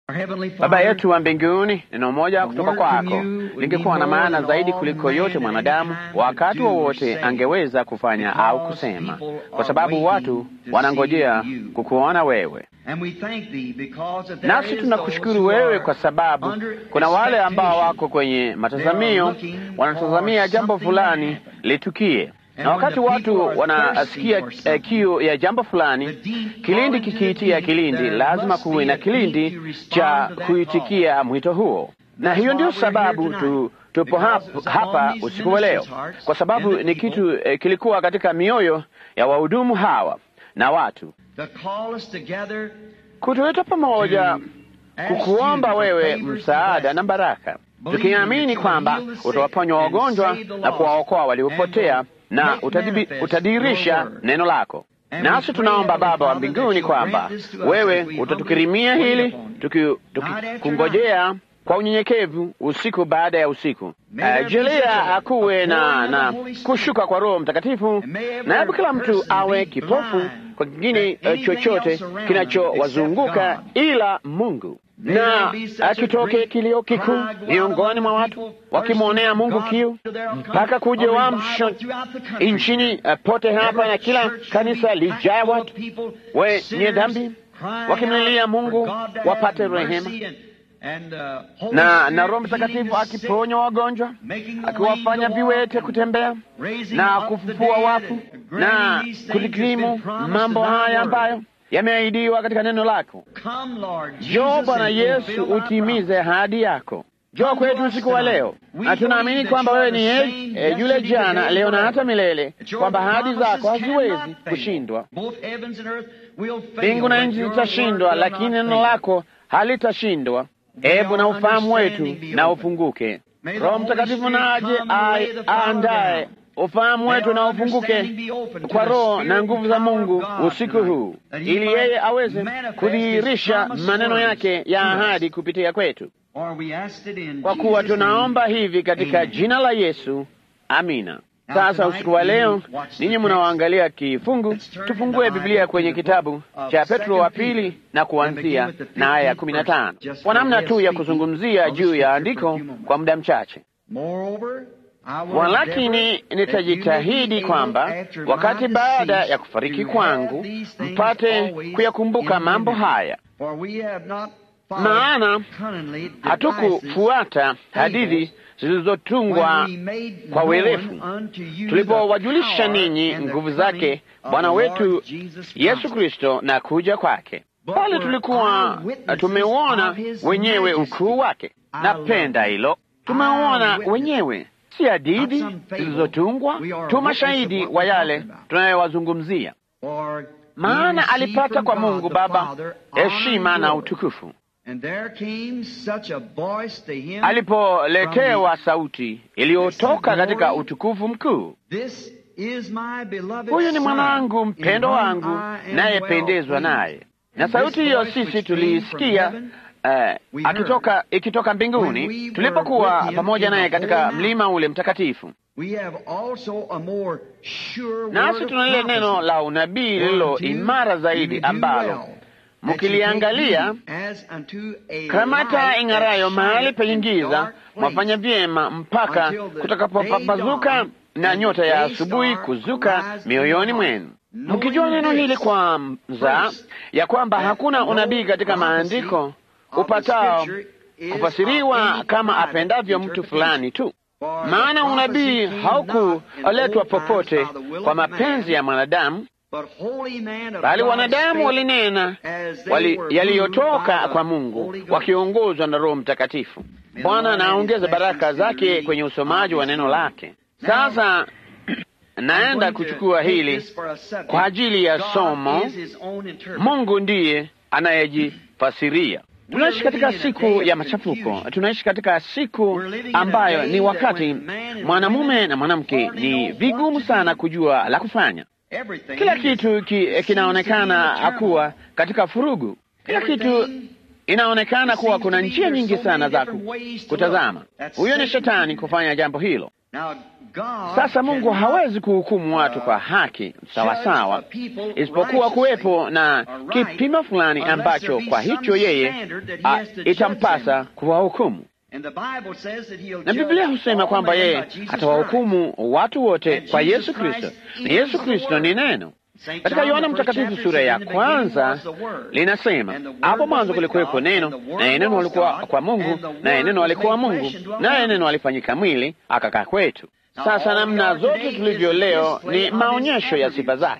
Baba yetu wa mbinguni, neno moja kutoka kwako lingekuwa na maana zaidi kuliko yote mwanadamu wakati wowote wa angeweza kufanya au kusema, kwa sababu watu wanangojea kukuona wewe. Nasi tunakushukuru wewe kwa sababu kuna wale ambao wako kwenye matazamio, wanatazamia jambo fulani litukie na wakati watu wanasikia uh, kiu ya jambo fulani, kilindi kikiitia kilindi, lazima kuwe na kilindi cha kuitikia mwito huo. Na hiyo ndio sababu tu, tupo hapa, hapa usiku wa leo, kwa sababu ni kitu uh, kilikuwa katika mioyo ya wahudumu hawa na watu kutuleta pamoja, kukuomba wewe msaada na baraka, tukiamini kwamba utawaponya wagonjwa na kuwaokoa waliopotea na utadirisha neno lako. Nasi tunaomba Baba wa mbinguni kwamba wewe utatukirimia hili tukikungojea tuki, kwa unyenyekevu usiku baada ya usiku. Uh, jalia akuwe na, na kushuka kwa Roho Mtakatifu, na hebu kila mtu awe kipofu kwa kingine uh, chochote kinachowazunguka ila Mungu na akitoke kilio kikuu miongoni mwa watu wakimwonea Mungu kiu mpaka kuja wamsho nchini uh, pote hapa, na kila kanisa lijaa watu wenye dhambi wakimlilia Mungu wapate rehema na na Roho Mtakatifu akiponya wagonjwa, akiwafanya viwete kutembea na kufufua wafu na kutikirimu mambo haya ambayo yameahidiwa katika neno lako. Njoo Bwana Yesu, utimize ahadi yako. Njoo kwetu usiku wa leo, na tunaamini kwamba wewe ni e, yule jana, leo na hata milele, kwamba ahadi zako haziwezi kushindwa. Mbingu na nchi zitashindwa, lakini neno lako halitashindwa. Ebu na ufahamu wetu na ufunguke. Roho Mtakatifu na aje aandaye ufahamu wetu na ufunguke kwa Roho na nguvu za Mungu usiku huu, ili yeye aweze kudhihirisha maneno yake ya ahadi kupitia kwetu, kwa kuwa tunaomba hivi katika jina la Yesu, amina. Sasa usiku wa leo, ninyi mnaoangalia kifungu, tufungue Biblia kwenye kitabu cha Petro wa pili na kuanzia na aya ya kumi na tano kwa namna tu ya kuzungumzia juu ya andiko kwa muda mchache. Walakini nitajitahidi kwamba wakati baada ya kufariki kwangu mpate kuyakumbuka mambo haya, maana hatukufuata hadithi zilizotungwa kwa werefu tulipowajulisha ninyi nguvu zake Bwana wetu Yesu Kristo na kuja kwake, bali tulikuwa tumeuona wenyewe ukuu wake. Napenda hilo, tumeuona wenyewe si hadithi zilizotungwa tu, mashahidi wa yale tunayowazungumzia. Maana alipata kwa Mungu Baba heshima na utukufu, alipoletewa sauti iliyotoka katika utukufu mkuu, huyu ni mwanangu mpendo wangu, nayependezwa naye. Na sauti hiyo sisi tuliisikia Uh, akitoka ikitoka mbinguni tulipokuwa pamoja naye katika mlima ule mtakatifu. Nasi tuna lile neno la unabii lililo imara zaidi, ambalo mkiliangalia kamata ing'arayo mahali penye giza, mwafanya vyema mpaka kutakapopambazuka na nyota ya asubuhi kuzuka mioyoni mwenu, mkijua neno hili kwanza, ya kwamba hakuna unabii katika maandiko upatao kufasiriwa kama apendavyo mtu fulani tu. Maana unabii haukuletwa popote kwa mapenzi ya mwanadamu, bali wanadamu walinena wali, yaliyotoka kwa Mungu wakiongozwa na Roho Mtakatifu. Bwana anaongeza baraka zake kwenye usomaji wa neno lake. Sasa naenda kuchukua hili kwa ajili ya somo. Mungu ndiye anayejifasiria. Tunaishi katika siku ya machafuko. Tunaishi katika siku ambayo ni wakati mwanamume na mwanamke ni vigumu sana kujua la kufanya. Kila kitu ki, kinaonekana kuwa katika furugu. Kila kitu inaonekana kuwa kuna njia nyingi sana za kutazama. Huyo ni shetani kufanya jambo hilo. Sasa Mungu hawezi kuhukumu watu kwa haki sawasawa, isipokuwa kuwepo na kipimo fulani ambacho kwa hicho yeye a, itampasa kuwahukumu. Na Biblia husema kwamba yeye atawahukumu watu wote kwa Yesu Kristo, na Yesu Kristo ni neno. Katika Yohana Mtakatifu sura ya kwanza linasema, hapo mwanzo kulikuwepo neno, naye neno alikuwa kwa Mungu, naye neno alikuwa Mungu, naye neno alifanyika mwili akakaa kwetu. Sasa namna zote tulivyo leo ni maonyesho ya sifa zake.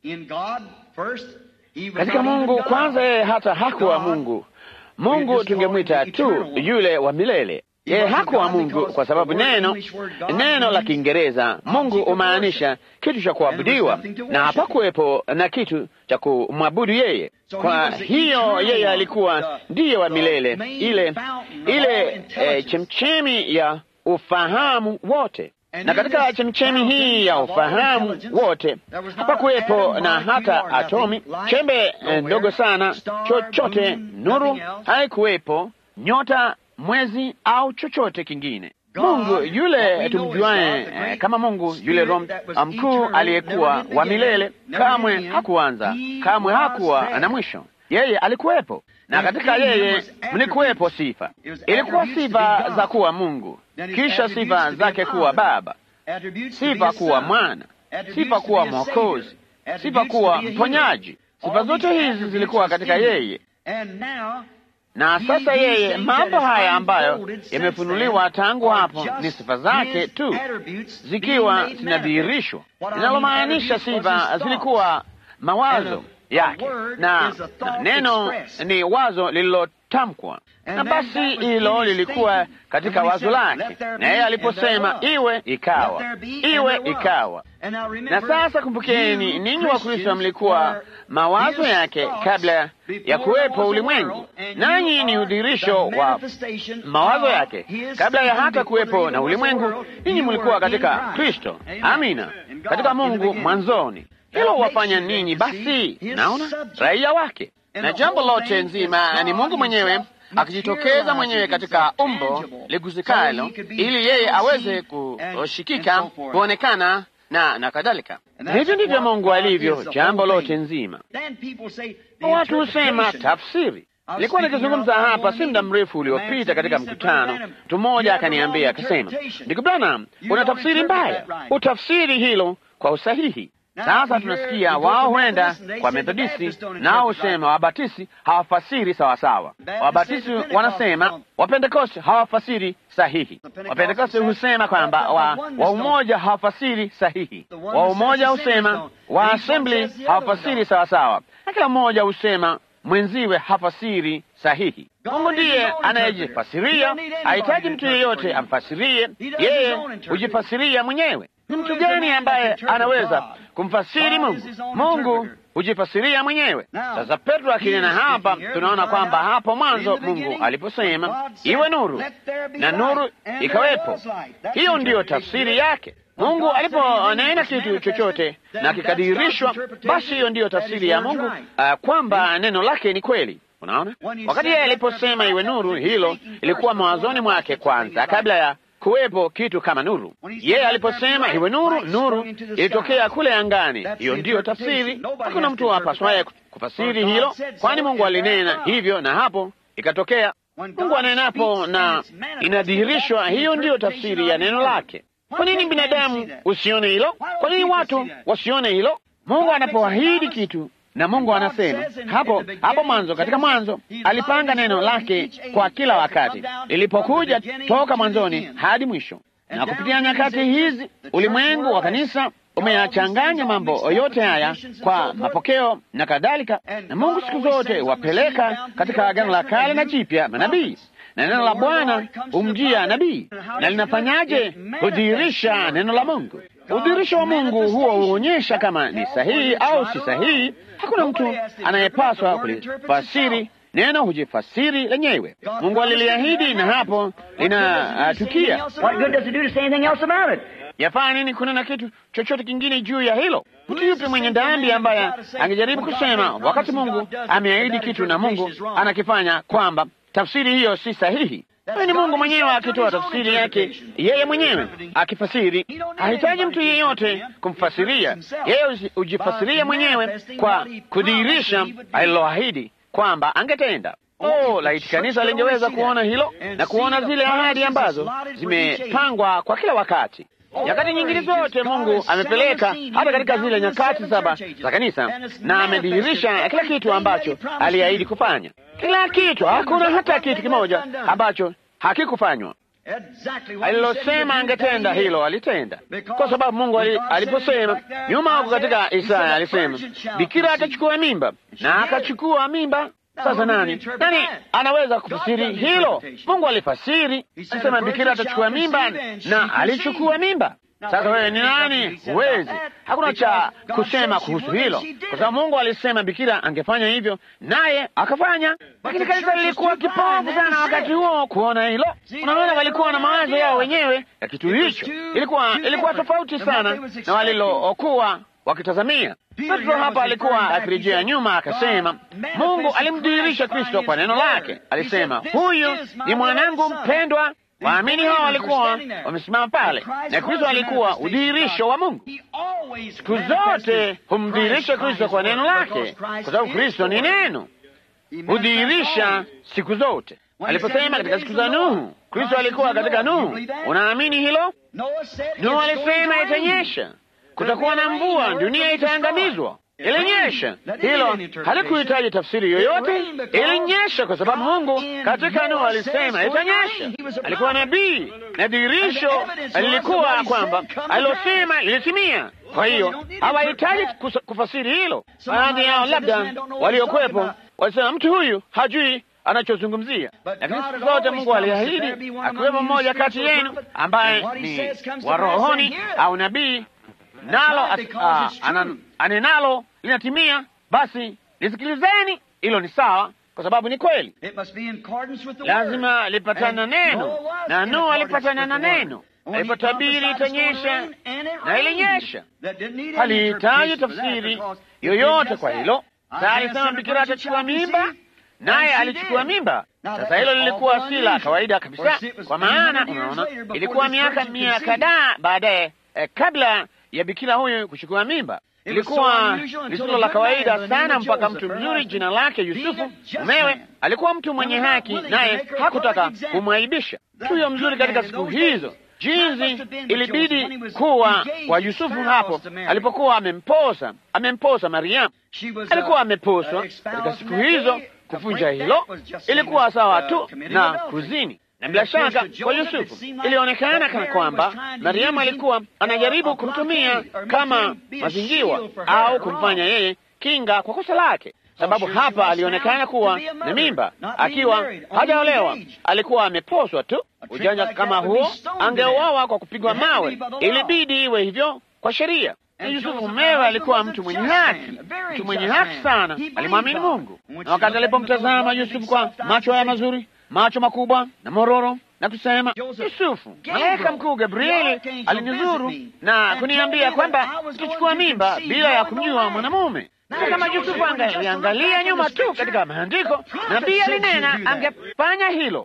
Katika Mungu kwanza, yeye hata hakuwa Mungu. Mungu tungemwita tu yule wa milele. Yeye hakuwa Mungu kwa sababu neno neno la Kiingereza Mungu humaanisha kitu cha kuabudiwa, na hapakuwepo na kitu cha kumwabudu yeye. Kwa hiyo yeye alikuwa ndiye wa milele, ile ile e, chemchemi ya ufahamu wote na katika chemchemi hii ya ufahamu wote hapakuwepo na hata atomi, chembe ndogo sana, chochote, nuru haikuwepo, nyota, mwezi au chochote kingine. Mungu yule tumjuaye eh, kama Mungu yule Roho mkuu aliyekuwa wa milele, kamwe hakuanza, kamwe hakuwa na mwisho. Yeye alikuwepo, na katika yeye mlikuwepo sifa. Ilikuwa sifa za kuwa Mungu, kisha sifa zake kuwa Baba, sifa kuwa Mwana, sifa kuwa Mwokozi, sifa kuwa mponyaji. Sifa zote hizi zilikuwa katika yeye na sasa yeye, mambo haya ambayo yamefunuliwa tangu hapo ni sifa zake tu zikiwa zinadhihirishwa, linalomaanisha sifa zilikuwa mawazo yake na, na neno ni wazo lililotamkwa, na basi hilo lilikuwa katika wazo lake, na yeye aliposema iwe, ikawa, iwe, ikawa. Na sasa kumbukeni, ninyi wa Kristo mlikuwa mawazo yake kabla ya kuwepo ulimwengu, nanyi ni udhihirisho wa mawazo yake kabla ya hata kuwepo na ulimwengu. Ninyi mlikuwa katika Kristo, amina, katika Mungu mwanzoni. Hilo wafanya ninyi basi, naona raia wake, na jambo lote nzima ni Mungu mwenyewe akijitokeza mwenyewe katika umbo liguzikalo, ili yeye aweze kushikika, kuonekana na na kadhalika. Hivyo ndivyo Mungu alivyo, jambo lote nzima. Watu husema tafsiri. Nilikuwa nikizungumza hapa si muda mrefu uliopita katika mkutano, mtu mmoja akaniambia akasema, ndugu Branham, una tafsiri mbaya, utafsiri hilo kwa usahihi. Sasa tunasikia wao huenda kwa Methodisti nao husema Wabatisi hawafasiri sawasawa. Wabatisi wanasema Wapentekoste hawafasiri sahihi. Wapentekoste husema kwamba wa, wa umoja hawafasiri sahihi. Wa umoja husema wa assembly hawafasiri sawasawa, na kila mmoja husema mwenziwe hafasiri sahihi. Mungu ndiye anayejifasiria, hahitaji mtu yeyote amfasirie yeye, hujifasiria mwenyewe. Ni mtu gani ambaye anaweza kumfasiri Mungu? Mungu hujifasiria mwenyewe. Sasa Petro akinena hapa, tunaona kwamba hapo mwanzo Mungu aliposema iwe nuru, na nuru ikawepo. Hiyo ndiyo tafsiri yake. Mungu aliponena kitu chochote na kikadirishwa, basi hiyo ndiyo tafsiri ya Mungu, uh, kwamba neno lake ni kweli. Unaona, wakati yeye aliposema iwe nuru, hilo ilikuwa mawazoni mwake kwanza, kabla ya kuwepo kitu kama nuru. Yeye aliposema iwe nuru, nuru ilitokea kule angani. Hiyo ndiyo tafsiri. Hakuna mtu apaswaye kufasiri hilo, kwani Mungu alinena hivyo na hapo ikatokea. Mungu anenapo na inadhihirishwa, hiyo ndiyo tafsiri ya neno lake. Kwa nini binadamu usione hilo? Kwa nini watu wasione hilo? Mungu anapoahidi kitu na Mungu anasema hapo hapo mwanzo, katika mwanzo alipanga neno lake kwa kila wakati, lilipokuja toka mwanzoni hadi mwisho. Na kupitia nyakati hizi, ulimwengu wa kanisa umeyachanganya mambo yote haya kwa mapokeo na kadhalika, na Mungu siku zote wapeleka katika Agano la Kale na Jipya manabii na neno la Bwana humjia nabii, na linafanyaje? Hudhihirisha neno la Mungu. Udhihirisho wa Mungu huo huonyesha kama ni sahihi au si sahihi. Hakuna mtu anayepaswa kulifasiri neno, hujifasiri lenyewe. Mungu aliliahidi na hapo linatukia. Yafaa nini kunena kitu chochote kingine juu ya hilo? Mtu yupi mwenye dhambi ambaye angejaribu kusema wakati Mungu ameahidi kitu na Mungu anakifanya kwamba tafsiri hiyo si sahihi? Huyu ni Mungu mwenyewe akitoa tafsiri yake yeye mwenyewe akifasiri. Hahitaji mtu yeyote kumfasiria yeye, hujifasiria mwenyewe kwa kudhihirisha aliloahidi kwamba angetenda. Oh, laiti kanisa lingeweza kuona hilo na kuona zile ahadi ambazo zimepangwa kwa kila wakati. Nyakati nyingine zote Mungu amepeleka hata katika zile nyakati saba za kanisa, na amedhihirisha kila kitu ambacho aliahidi kufanya. Kila kitu, hakuna hata kitu kimoja ambacho hakikufanywa. Alilosema angetenda hilo alitenda, kwa sababu Mungu aliposema nyuma huko katika Isaya alisema bikira atachukua mimba, na akachukua mimba. Sasa nani nani anaweza kufasiri hilo? Mungu alifasiri, alisema bikira atachukua mimba, na alichukua mimba. Sasa wewe ni nani? Huwezi, hakuna cha kusema kuhusu hilo, kwa sababu Mungu alisema bikira angefanya hivyo, naye akafanya. Lakini kanisa lilikuwa kipofu sana wakati huo kuona hilo. Unaona, walikuwa na mawazo yao wenyewe ya kitu hicho. Ilikuwa ilikuwa tofauti sana na walilokuwa wakitazamia. Petro hapa alikuwa akirejea nyuma, akasema Mungu alimdhihirisha Kristo kwa neno lake. Alisema, huyu ni mwanangu mpendwa. Waamini hao walikuwa wamesimama pale, na Kristo alikuwa udhihirisho wa Mungu. Siku zote humdhihirisha Kristo kwa neno lake, kwa sababu Kristo ni neno, hudhihirisha siku zote. Aliposema katika siku za Nuhu, Kristo alikuwa katika Nuhu. Unaamini hilo? Nuhu alisema itanyesha, kutakuwa na mvua, dunia itaangamizwa. Ilinyesha. Hilo halikuhitaji tafsiri yoyote, ilinyesha kwa sababu Mungu katika Nuhu alisema itanyesha. Alikuwa nabii na dhihirisho lilikuwa kwamba alilosema lilitimia. Kwa hiyo hawahitaji kufasiri hilo. Baadhi yao labda waliokuwepo walisema mtu huyu hajui anachozungumzia, lakini siku zote Mungu aliahidi, akiwemo mmoja kati yenu ambaye ni wa rohoni au nabii nalo anenalo linatimia, basi lisikilizeni. Hilo ni sawa, kwa sababu ni kweli. Lazima lipatana na neno, na Nuhu alipatana na neno. Alipotabiri itanyesha, na ilinyesha. Halihitaji tafsiri yoyote kwa hilo. Sa alisema bikira atachukua mimba, naye alichukua mimba. Sasa hilo lilikuwa si la kawaida kabisa, kwa maana unaona, ilikuwa miaka mia kadhaa baadaye, eh, kabla ya bikira huyu kuchukua mimba. Ilikuwa lisilo la kawaida sana, mpaka mtu mzuri jina lake Yusufu mumewe alikuwa mtu mwenye haki, naye hakutaka kumwaibisha huyo mzuri katika siku hizo. Jinsi ilibidi kuwa kwa Yusufu hapo alipokuwa amemposa amemposa Mariamu, alikuwa ameposwa katika siku hizo. Kufunja hilo ilikuwa sawa tu na kuzini na bila shaka kwa Yusufu ilionekana kana kwamba Mariamu alikuwa anajaribu kumtumia kama mazingiwa au kumfanya yeye kinga kwa kosa lake, sababu hapa alionekana kuwa na mimba akiwa hajaolewa, alikuwa ameposwa tu. Ujanja kama huo, angeuawa kwa kupigwa mawe. Ilibidi iwe hivyo kwa sheria. Na Yusufu mumewe alikuwa mtu mwenye haki, mtu mwenye haki sana, alimwamini Mungu. Na wakati alipomtazama Yusufu kwa macho haya mazuri macho makubwa na mororo na kusema, Yusufu, malaika mkuu Gabrieli alinizuru na kuniambia kwamba nitachukua mimba bila ya kumjua mwanamume. Na kama Yusufu angaliangalia nyuma tu katika maandiko, nabii alinena angefanya hilo.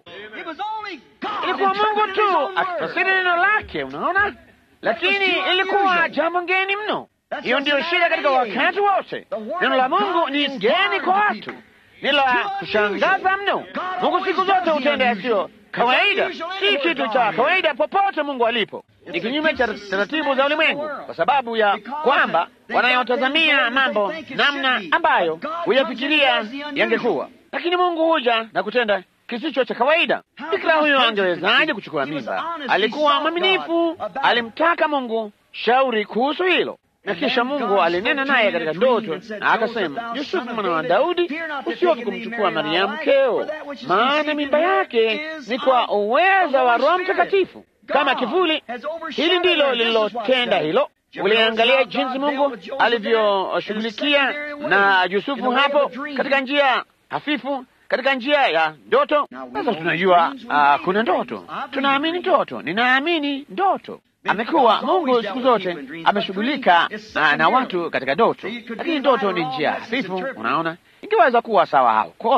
Ilikuwa Mungu tu akifasiri neno lake, unaona, lakini ilikuwa jambo ngeni mno. Hiyo ndiyo shida katika wakati wote. Neno la Mungu ni ngeni kwa watu ni la kushangaza mno. Mungu siku zote hutenda yasiyo kawaida, si kitu cha kawaida popote Mungu alipo. Ni kinyume cha taratibu za ulimwengu, kwa sababu ya kwamba wanayotazamia mambo namna ambayo huyafikiria yangekuwa, lakini Mungu huja na kutenda kisicho cha kawaida. Bikira huyo angewezaje kuchukua mimba? Alikuwa mwaminifu, alimtaka Mungu shauri kuhusu hilo na kisha Mungu alinena naye katika ndoto na akasema, Yusufu mwana wa Daudi, usiofu kumchukua Mariamu mkeo, maana mimba yake ni kwa uweza wa Roho Mtakatifu kama kivuli. Hili ndilo lililotenda hilo. Uliangalia jinsi Mungu alivyoshughulikia na Yusufu hapo katika njia hafifu, katika njia ya ndoto. Sasa tunajua uh, kuna ndoto, tunaamini ndoto, ninaamini ndoto amekuwa Mungu siku zote ameshughulika na watu katika ndoto, lakini ndoto ni njia hafifu. Unaona, ingeweza kuwa sawa au kosa,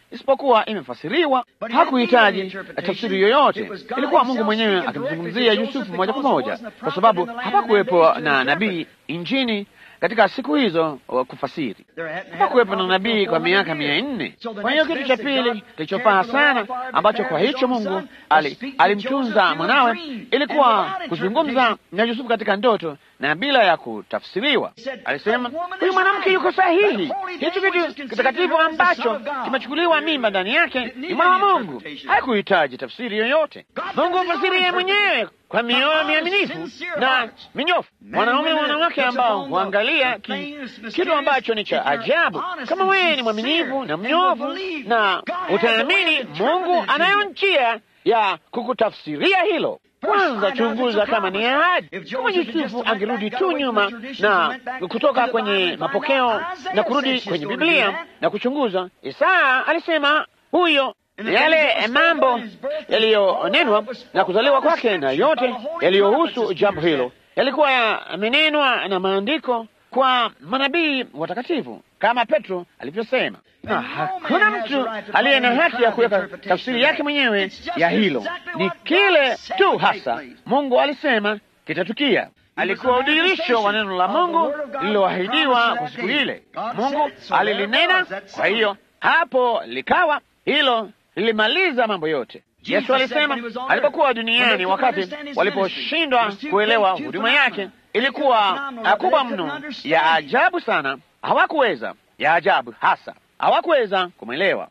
isipokuwa imefasiriwa. Hakuhitaji tafsiri yoyote, ilikuwa Mungu mwenyewe akimzungumzia Yusufu moja kwa moja, kwa sababu hapakuwepo na nabii injini katika siku hizo wa kufasiri. Hapakuwepo na nabii kwa miaka mia nne. Kwa hiyo kitu cha pili kilichofaa sana ambacho kwa hicho Mungu ali, alimtunza mwanawe ilikuwa kuzungumza na Yusufu katika ndoto na bila ya kutafsiriwa. Alisema huyu mwanamke yuko sahihi, hicho kitu kitakatifu ambacho kimechukuliwa mimba ndani yake ni mwana wa Mungu. Hakuhitaji tafsiri yoyote. Mungu hufasiri yeye mwenyewe kwa mioyo miaminifu na minyofu. Wanaume na wanawake ambao huangalia ki, kitu ambacho ni cha ajabu. Kama wewe ni mwaminifu na mnyofu na utaamini, Mungu anayo njia ya kukutafsiria hilo. Kwanza chunguza kama ni ahadi. Kama Yusufu angerudi tu nyuma na kutoka kwenye mapokeo na kurudi kwenye Biblia na kuchunguza, Isaya alisema huyo yale mambo yaliyonenwa na kuzaliwa kwake na yote yaliyohusu jambo hilo yalikuwa yamenenwa na maandiko kwa manabii watakatifu kama Petro alivyosema, na hakuna mtu aliye na haki ya kuweka tafsiri yake mwenyewe ya hilo. Ni kile tu hasa Mungu alisema kitatukia. Alikuwa udhihirisho wa neno la Mungu lililoahidiwa kwa siku ile. Mungu alilinena, kwa hiyo hapo likawa. Hilo lilimaliza mambo yote. Yesu alisema alipokuwa duniani, wakati waliposhindwa kuelewa huduma yake ilikuwa kubwa mno, ya ajabu sana, hawakuweza ya ajabu hasa, hawakuweza kumwelewa.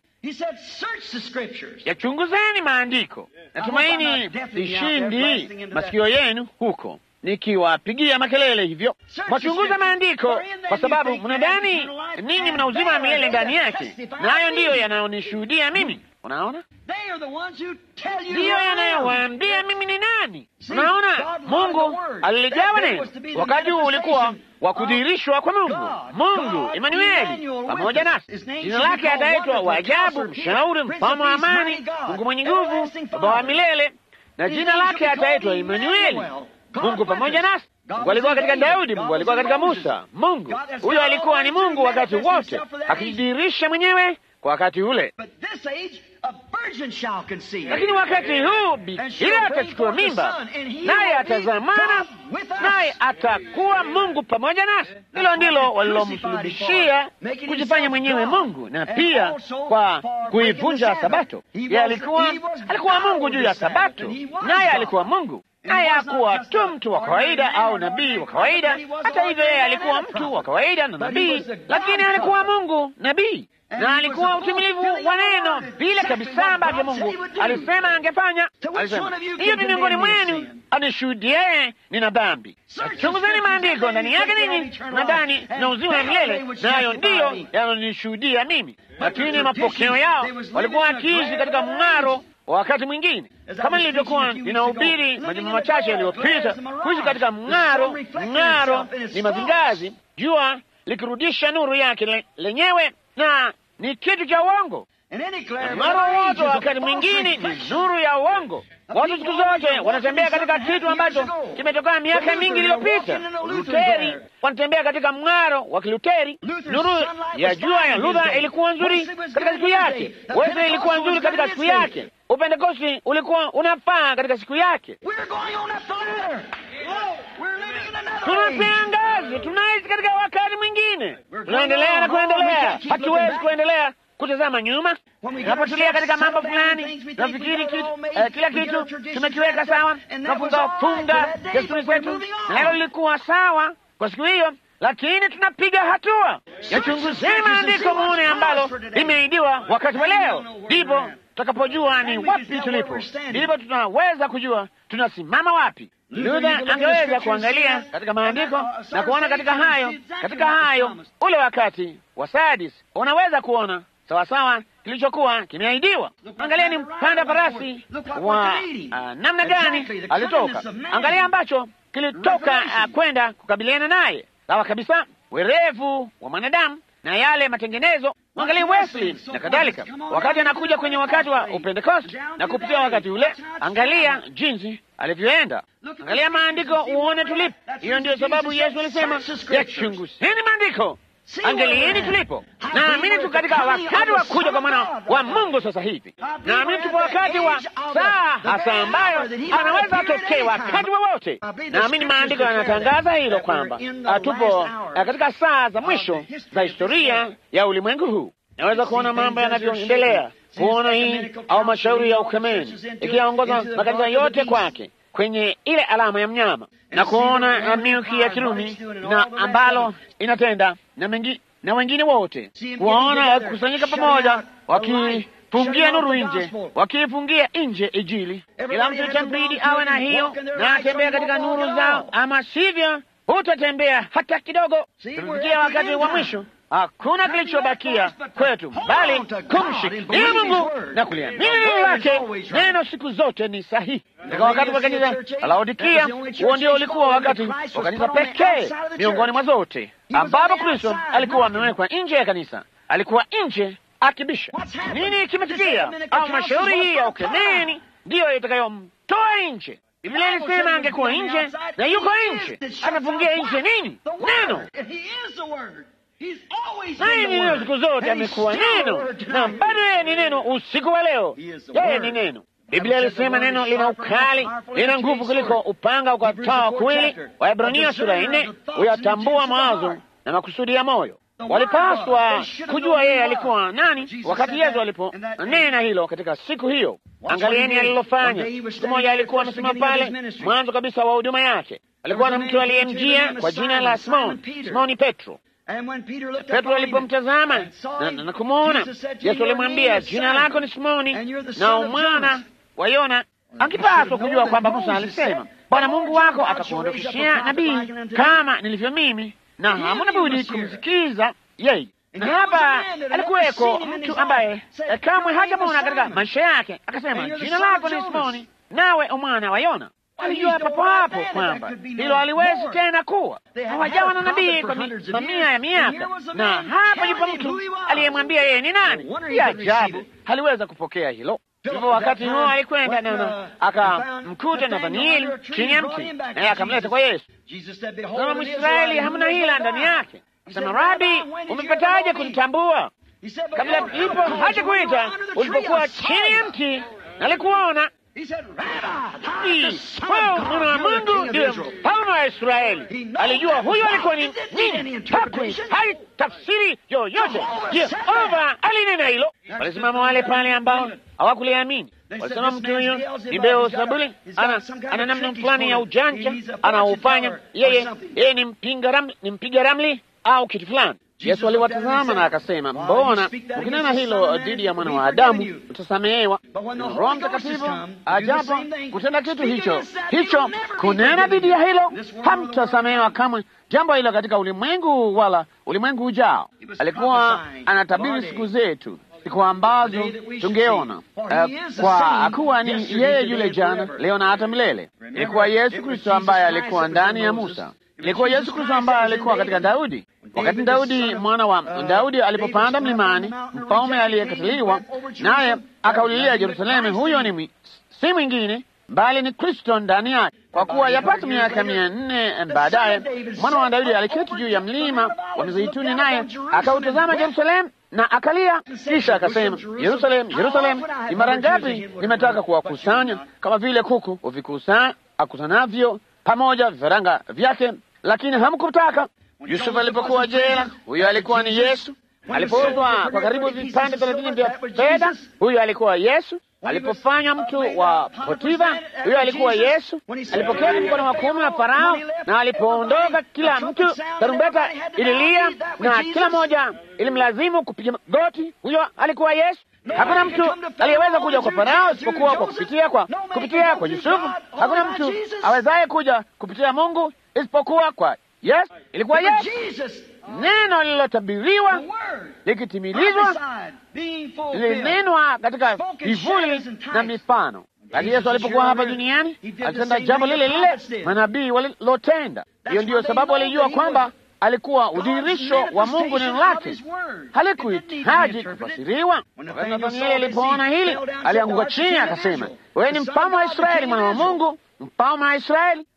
Yachunguzeni maandiko. Natumaini sishindi masikio yenu huko nikiwapigia makelele hivyo. Mwachunguza maandiko kwa sababu mnadhani ninyi mna uzima wa milele ndani yake, na hayo ndiyo yanayonishuhudia mimi. Unaona, ndiyo yanayowaambia mimi ni nani. Unaona, Mungu aliligawa neno. Wakati huu ulikuwa wa kudhihirishwa kwa Mungu, Mungu Emanueli pamoja nasi. Jina lake ataitwa Waajabu, Mshauri, Mfalme wa Amani, Mungu mwenye nguvu, Baba wa milele, na jina lake ataitwa Emanueli, Mungu pamoja nasi. Mungu alikuwa katika Daudi, Mungu alikuwa katika Musa. Mungu huyo alikuwa ni Mungu wakati wote, akijidhihirisha mwenyewe kwa wakati ule. Lakini wakati huu bikira atachukua mimba, naye atazamana, naye atakuwa Mungu pamoja nasi. Hilo ndilo walilomsulubishia, kujifanya mwenyewe Mungu, na pia kwa kuivunja Sabato. Yeye alikuwa alikuwa Mungu juu ya Sabato, naye alikuwa Mungu naye hakuwa tu mtu wa kawaida au nabii wa kawaida. Hata hivyo, yeye alikuwa mtu wa kawaida na nabii, lakini alikuwa Mungu nabii, na alikuwa utimilivu wa neno vile kabisa ambavyo Mungu alisema angefanya. Alisema, hiyo ni miongoni mwenu anishuhudiaye nina dhambi. Chunguzeni maandiko, ndani yake ninyi nadhani na uzima wa milele, nayo ndiyo yananishuhudia mimi. Lakini mapokeo yao walikuwa wakiishi katika mng'aro wakati mwingine kama nilivyokuwa ninahubiri majuma machache yaliyopita, kuishi katika mng'aro. Mng'aro ni mazingazi, jua likirudisha nuru yake le, lenyewe, na ni kitu cha uongo. Mng'aro wote wakati mwingine ni nuru ya uongo. Watu siku zote wanatembea katika kitu ambacho kimetokana miaka mingi iliyopita. Luteri wanatembea katika mng'aro wa Kiluteri. Nuru ya jua ya Luther ilikuwa nzuri katika siku yake, Wesley ilikuwa nzuri katika siku yake, Upentekosti ulikuwa unafaa katika siku yake. Tunapea ngazi, tunaishi katika wakati mwingine, tunaendelea na kuendelea, hatuwezi kuendelea kutazama nyuma. Tunapotulia katika mambo fulani, tunafikiri kitu, eh, kila kitu tumekiweka sawa, tunafunga funga desturi zetu, na hilo lilikuwa sawa kwa siku hiyo, lakini tunapiga hatua. Yachunguzeni maandiko muone ambalo limeidiwa wakati wa leo, ndipo tutakapojua ni wapi tulipo, ndipo tunaweza kujua tunasimama wapi. Luther angeweza kuangalia katika maandiko na kuona katika hayo, katika hayo ule wakati wa Sadis unaweza kuona sawasawa kilichokuwa kimeahidiwa. Angalia ni mpanda farasi wa uh, namna gani alitoka. Angalia ambacho kilitoka uh, kwenda kukabiliana naye, sawa kabisa, werevu wa mwanadamu na yale matengenezo. Angalia Wesley na kadhalika, wakati anakuja kwenye wakati wa Upentekosti na kupitia wakati ule, angalia jinsi alivyoenda. Angalia maandiko uone tulipo. Hiyo ndiyo sababu Yesu alisema yachunguzeni maandiko, Angalieni tulipo. Naamini tu katika wakati wa kuja kwa mwana wa Mungu sasa hivi. Naamini tupo wakati wa saa hasa ambayo anaweza atokee wakati wowote. Naamini maandiko yanatangaza hilo kwamba tupo katika saa za mwisho za historia ya ulimwengu huu. Naweza kuona mambo yanavyoendelea, kuona hii au mashauri ya ukemeni ikiyaongoza makanisa yote kwake kwenye ile alama ya mnyama na kuona milki ya Kirumi na ambalo inatenda na mengi, na wengine wote kuwaona kusanyika pamoja wakifungia nuru nje, wakifungia nje Injili. Kila mtu itambidi awe na hiyo na atembea katika nuru zao, ama sivyo hutatembea hata kidogo. Tumefikia wakati wa mwisho. Hakuna kilichobakia kwetu bali kumshikilia Mungu na kuliamini neno lake. Neno siku zote ni sahihi. Katika wakati wa kanisa la Laodikia, huo ndio ulikuwa wakati wa kanisa pekee miongoni mwa zote ambapo Kristo alikuwa amewekwa nje ya kanisa, alikuwa nje akibisha. Nini kimetukia? Au mashauri hii ya ukemeni ndiyo itakayomtoa nje. Biblia ilisema angekuwa nje na yuko nje. Anafungia nje nini? Neno naye ni neno siku zote, amekuwa neno na bado yeye ni neno. Usiku wa leo yeye ni neno. Biblia ilisema neno lina ukali, lina nguvu kuliko upanga ukatao kuwili. Waebrania sura ya nne huyatambua mawazo na makusudi ya moyo. Walipaswa kujua yeye alikuwa nani wakati Yesu aliponena hilo katika siku hiyo. Angalieni alilofanya. Siku moja alikuwa amesimama pale mwanzo kabisa wa huduma yake, alikuwa na mtu aliyemjia kwa jina la Simoni, Simoni Petro. Petro alipomtazama na, na kumwona Yesu alimwambia, jina lako ni Simoni na mwana wa Yona. Akipaswa kujua kwamba Musa alisema, Bwana Mungu wako atakuondokeshea nabii kama nilivyo mimi, na hamuna budi kumsikiza yeye. Na hapa alikuweko mtu ambaye kamwe hajamwona katika maisha yake, akasema, jina lako ni Simoni nawe umwana wa Yona. Alijua papo hapo kwamba hilo haliwezi tena kuwa. Hawajawa na nabii kwa mamia ya miaka, na hapa yupo mtu aliyemwambia yeye ni nani. Ya ajabu, haliweza kupokea hilo. Hivyo wakati huo alikwenda na akamkuta Nathanieli chini ya mti, naye akamleta kwa Yesu. Kama Mwisraeli hamna hila ndani yake. Sema, Rabi, umepataje kunitambua? Kabla ipo haja kuita, ulipokuwa chini ya mti nalikuona wewe mwana wa Mungu ndiye mfalme wa Israeli. Alijua huyo alikuwa ni nini, hakui hai tafsiri yoyote. Jehova alinena hilo. Walisimama wale pale ambao hawakuliamini, walisema mtu huyo ni Beelzebuli, ana ana namna fulani ya ujanja anaufanya yeye, yeye ni mpinga ramli, ni mpiga ramli au kitu fulani. Yesu aliwatazama na akasema, mbona ukinena hilo dhidi ya mwana wa Adamu utasamehewa? Roho Mtakatifu ajapo kutenda kitu hicho hicho, kunena dhidi ya hilo, hamtasamehewa kamwe jambo hilo katika ulimwengu wala ulimwengu ujao. Alikuwa anatabiri siku zetu, siku ambazo tungeona uh, kwa kuwa ni yeye yule jana, leo na hata milele. Ilikuwa Yesu Kristo ambaye alikuwa ndani ya Musa ilikuwa Yesu Kristo ambaye alikuwa katika Daudi. Wakati Daudi mwana wa Daudi alipopanda mlimani, mfalme aliyekataliwa naye akaulilia Yerusalemu, huyo ni si mwingine bali ni Kristo ndani yake. Kwa kuwa yapata miaka mia nne baadaye mwana wa Daudi aliketi juu ya mlima wa Mizeituni, naye akautazama Yerusalemu na akalia, kisha akasema, Yerusalemu, Yerusalemu, ni mara ngapi nimetaka kuwakusanya kama vile kuku uvikusa akusanavyo pamoja vifaranga vyake lakini hamkutaka. Yusufu alipokuwa jela, huyo alikuwa ni Yesu. Alipouzwa kwa karibu vipande thelathini vya fedha, huyo alikuwa Yesu. Alipofanywa mtu wa Potifa, huyo alikuwa Yesu. Alipoketi mkono wa kuume wa Farao, na alipoondoka, kila mtu tarumbeta ililia na kila moja ilimlazimu kupiga goti, huyo alikuwa Yesu. Hakuna mtu aliyeweza kuja kwa Farao isipokuwa kwa kupitia kwa kupitia kwa Yusufu. Hakuna mtu awezaye kuja kupitia Mungu isipokuwa kwa Yesu. Ilikuwa Yesu, neno lililotabiriwa likitimilizwa, lilinenwa katika vivuli na mifano. Lakini Yesu alipokuwa hapa duniani alitenda jambo lile lile manabii walilotenda. Hiyo ndiyo sababu alijua kwamba alikuwa udhihirisho wa Mungu. Neno lake halikuhitaji kufasiriwa. Wakati Nathanieli alipoona hili, alianguka chini akasema, wewe ni mfalme wa Israeli, mwana wa Mungu, mfalme wa Israeli.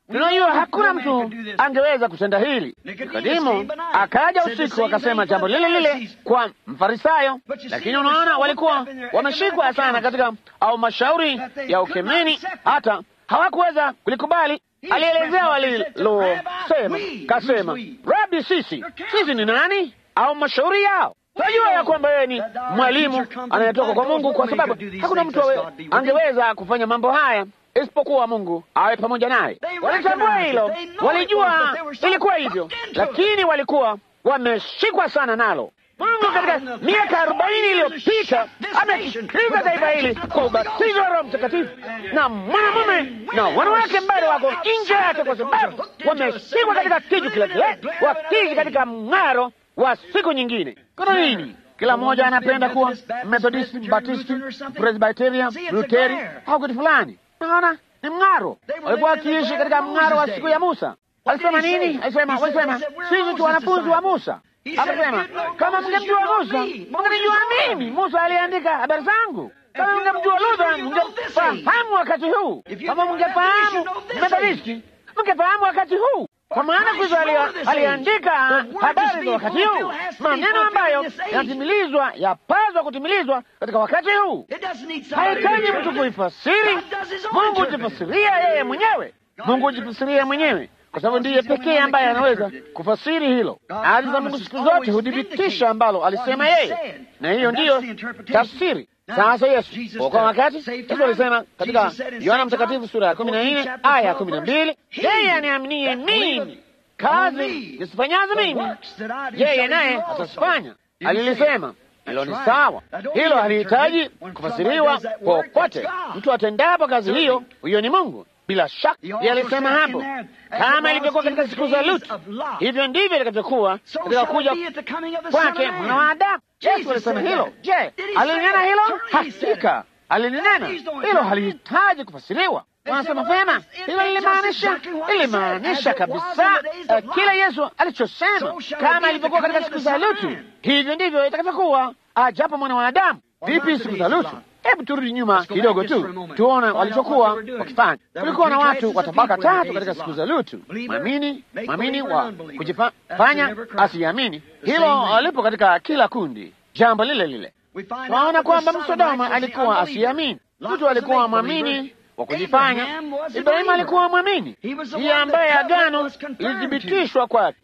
Tunajua hakuna mtu angeweza kutenda hili. Nikodimu akaja usiku akasema jambo lile lile kwa Mfarisayo, lakini unaona, walikuwa wameshikwa sana katika au mashauri ya ukemeni, hata hawakuweza kulikubali. Alielezea walilosema, kasema, Rabi, sisi sisi ni nani? Au mashauri yao Tunajua ya kwamba yeye ni mwalimu anayetoka kwa Mungu, kwa sababu hakuna mtu angeweza kufanya mambo haya isipokuwa Mungu awe pamoja naye. Walitambua hilo, walijua ilikuwa hivyo, lakini walikuwa wameshikwa sana nalo. Mungu katika miaka arobaini iliyopita amekiriza taifa hili kwa ubatizo wa Roho Mtakatifu, na mwanamume na wanawake bado wako nje yake, kwa sababu wameshikwa katika kiju kile kile, wakiishi katika mng'aro wa siku nyingine. Kuna nini? Kila mmoja anapenda kuwa Methodisti, Baptisti, Presbyteria, Luteri au kitu fulani. Naona ni mng'aro. Walikuwa wakiishi katika mng'aro wa siku ya Musa. Alisema nini? Alisema, walisema sisi tu wanafunzi wa Musa. Akasema kama mngemjua Musa mngenijua mimi. Musa aliandika habari zangu. Kama mngemjua Luther mngefahamu wakati huu. Kama mngefahamu Methodisti mngefahamu wakati huu kwa maana Kristo aliandika habari za wakati huu, maneno ambayo yanatimilizwa, yapaswa kutimilizwa katika wakati huu. Hahitaji mtu kuifasiri. Mungu hujifasiria yeye mwenyewe. Mungu hujifasiria mwenyewe, kwa sababu ndiye pekee ambaye anaweza kufasiri hilo. Ahadi za Mungu siku zote hudhibitisha ambalo alisema yeye, na hiyo ndiyo tafsiri. Sasa Yesu kwa wakati Yesu alisema katika Yohana Mtakatifu sura ya kumi na nne aya ya kumi na mbili yeye aniaminie mimi, kazi nisifanyazo mimi yeye naye atazifanya. Alilisema hilo ni sawa, hilo halihitaji kufasiriwa popote. Mtu atendapo kazi hiyo, huyo ni Mungu bila shaka. Yeye alisema hapo, kama ilivyokuwa katika siku za Lutu, hivyo ndivyo itakavyokuwa katika kuja kwake mwana wa Adamu. Yesu alisema hilo. Je, alinena hilo? Hakika alinena hilo, halihitaji kufasiriwa. Wanasema vyema, hilo lilimaanisha lilimaanisha kabisa uh, kile Yesu alichosema, kama ilivyokuwa katika siku za Lutu, hivyo ndivyo itakavyokuwa ajapo mwana wa Adamu. Vipi siku za Lutu? Hebu turudi nyuma kidogo tu tuone walichokuwa wakifanya. Kulikuwa na watu wa tabaka tatu katika siku za Lutu: mwamini, mwamini wa kujifanya asiamini. Hilo alipo katika kila kundi, jambo lile lile. Tunaona kwamba Msodoma alikuwa asiamini, mtu alikuwa mwamini wa kujifanya. Ibrahimu alikuwa mwamini, ndiye ambaye agano lilithibitishwa kwake,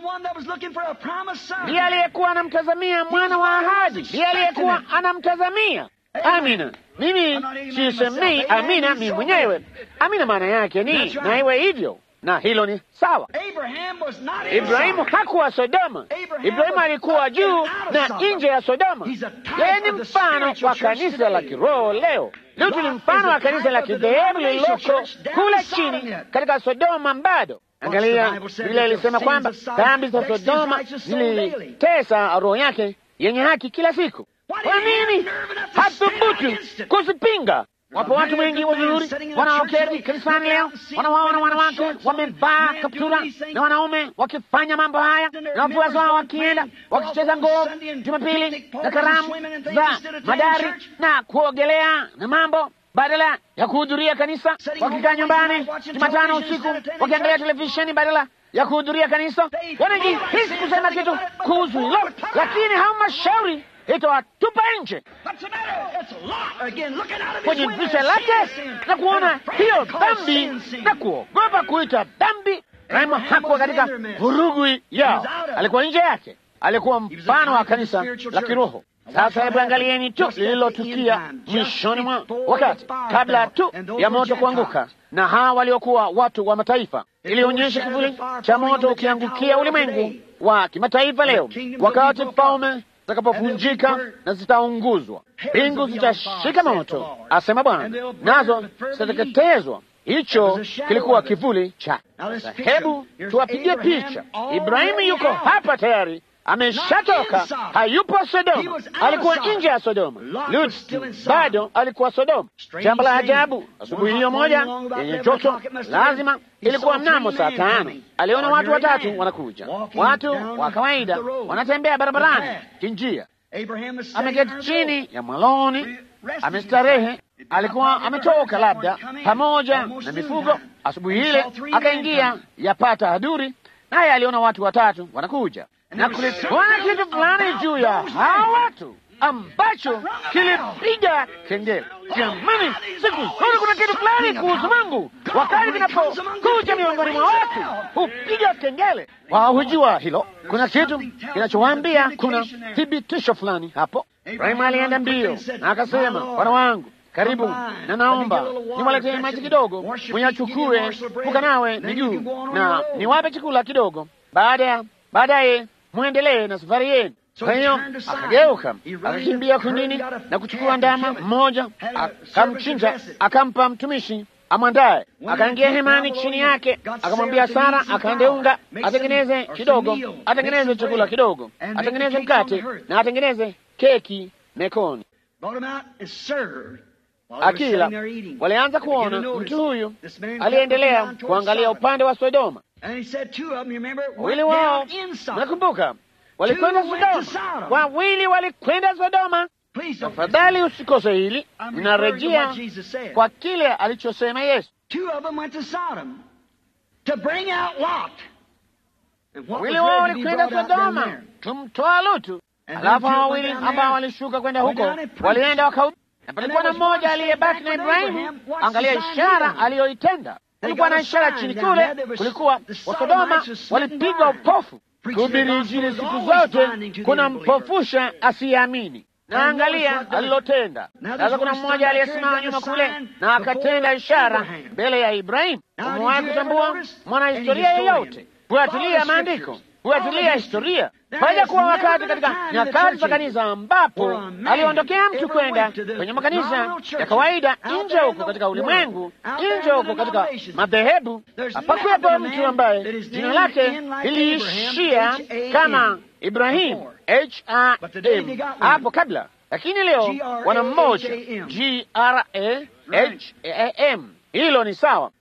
ndiye aliyekuwa anamtazamia mwana wa ahadi, ndiye aliyekuwa anamtazamia Amina. Mimi sisemei amina mimi mwenyewe. Amina maana yake ni na iwe hivyo, na hilo ni sawa. Ibrahimu hakuwa Sodoma. Ibrahimu alikuwa juu na nje ya Sodoma. Yeye ni mfano wa kanisa la kiroho leo. Lutu ni mfano wa kanisa la kidhehebu lililoko kule chini katika Sodoma. Bado angalia, vile ilisema kwamba dhambi za Sodoma zilitesa roho yake yenye haki kila siku. Kwa nini hathubutu kuzipinga? Wapo watu wengi wazuri wanaoketi kanisani leo, wanawaona wanawake wamevaa kaptura na wanaume wakifanya mambo haya, na wafuasi wao wakienda wakicheza ngoo Jumapili na karamu za madari na kuogelea na mambo, badala ya kuhudhuria kanisa, wakikaa nyumbani Jumatano usiku wakiangalia televisheni badala ya kuhudhuria kanisa. Wanajihisi kusema kitu kuhusu hilo, lakini halmashauri itawatupa nje kwenye dirisha lake na kuona hiyo dhambi na kuogopa kuita dhambi. Ibrahimu hakuwa katika vurugu yao, alikuwa nje yake, alikuwa mfano wa kanisa la kiroho. Sasa hebu angalieni tu lililotukia mwishoni mwa wakati, kabla tu ya moto kuanguka, na hawa waliokuwa watu wa mataifa. Ilionyesha kivuli cha moto ukiangukia ulimwengu wa kimataifa leo, wakati falme zitakapovunjika na zitaunguzwa, mbingu zitashika moto, asema Bwana, nazo zitateketezwa. Hicho kilikuwa kivuli cha. Hebu tuwapigie picha. Ibrahimu yuko hapa tayari, ameshatoka, hayupo Sodoma, alikuwa nje ya Sodoma. Lutu bado alikuwa Sodoma. Jambo la ajabu, asubuhi hiyo moja yenye joto, lazima ilikuwa mnamo saa tano, aliona watu watatu wanakuja, watu wa kawaida wanatembea barabarani kinjia. Ameketi chini ya mwaloni, amestarehe. Alikuwa ametoka labda pamoja na mifugo asubuhi ile akaingia yapata haduri, naye aliona watu watatu wanakuja, na kulikuwa na kitu fulani juu ya hawa watu ambacho kilipiga kengele. Jamani, siku zote kuna kitu fulani kuhusu Mungu, wakati kinapokuja miongoni mwa watu hupiga kengele. Wao hujua hilo, kuna kitu kinachowaambia, kuna thibitisho fulani hapo. Ibrahimu alienda mbio na akasema, bwana wangu karibu na naomba niwaletee maji kidogo, muyachukue mukanawe miguu na niwape chakula kidogo, baada ya baadaye mwendelee na safari yenu. Kwa hiyo akageuka akakimbia kundini na kuchukua ndama mmoja, akamchinja, akampa mtumishi amwandaye, akaingia hemani chini yake, akamwambia Sara akaende unga, atengeneze kidogo, atengeneze chakula kidogo, atengeneze mkate na atengeneze keki mekoni akila walianza kuona mtu huyu aliendelea kuangalia upande wa Sodoma. Wawili wao, nakumbuka, walikwenda Sodoma, wawili walikwenda Sodoma. Tafadhali usikose hili, ninarejea kwa kile alichosema Yesu. Wawili wao walikwenda Sodoma kumtoa Lutu, alafu wawili ambao walishuka kwenda huko walienda waka na palikuwa na mmoja aliyebaki na Ibrahimu. Angalia ishara aliyoitenda. Kulikuwa na ishara chini kule, kulikuwa Wasodoma walipigwa upofu. Kuhubiri Injili siku zote kuna mpofusha asiyeamini, na angalia alilotenda. Sasa kuna mmoja aliyesimama nyuma kule na akatenda ishara mbele ya Ibrahimu. Umewahi kutambua mwanahistoria yeyote? Fuatilia maandiko, fuatilia historia Paja kuwa wakati katika nyakati za kanisa ambapo aliondokea mtu kwenda kwenye makanisa ya kawaida nje huko katika ulimwengu, nje huko katika madhehebu, hapakuwepo mtu ambaye jina lake liliishia kama Ibrahimu H-A-M hapo kabla, lakini leo wana mmoja G-R-A-H-A-M. Hilo ni sawa,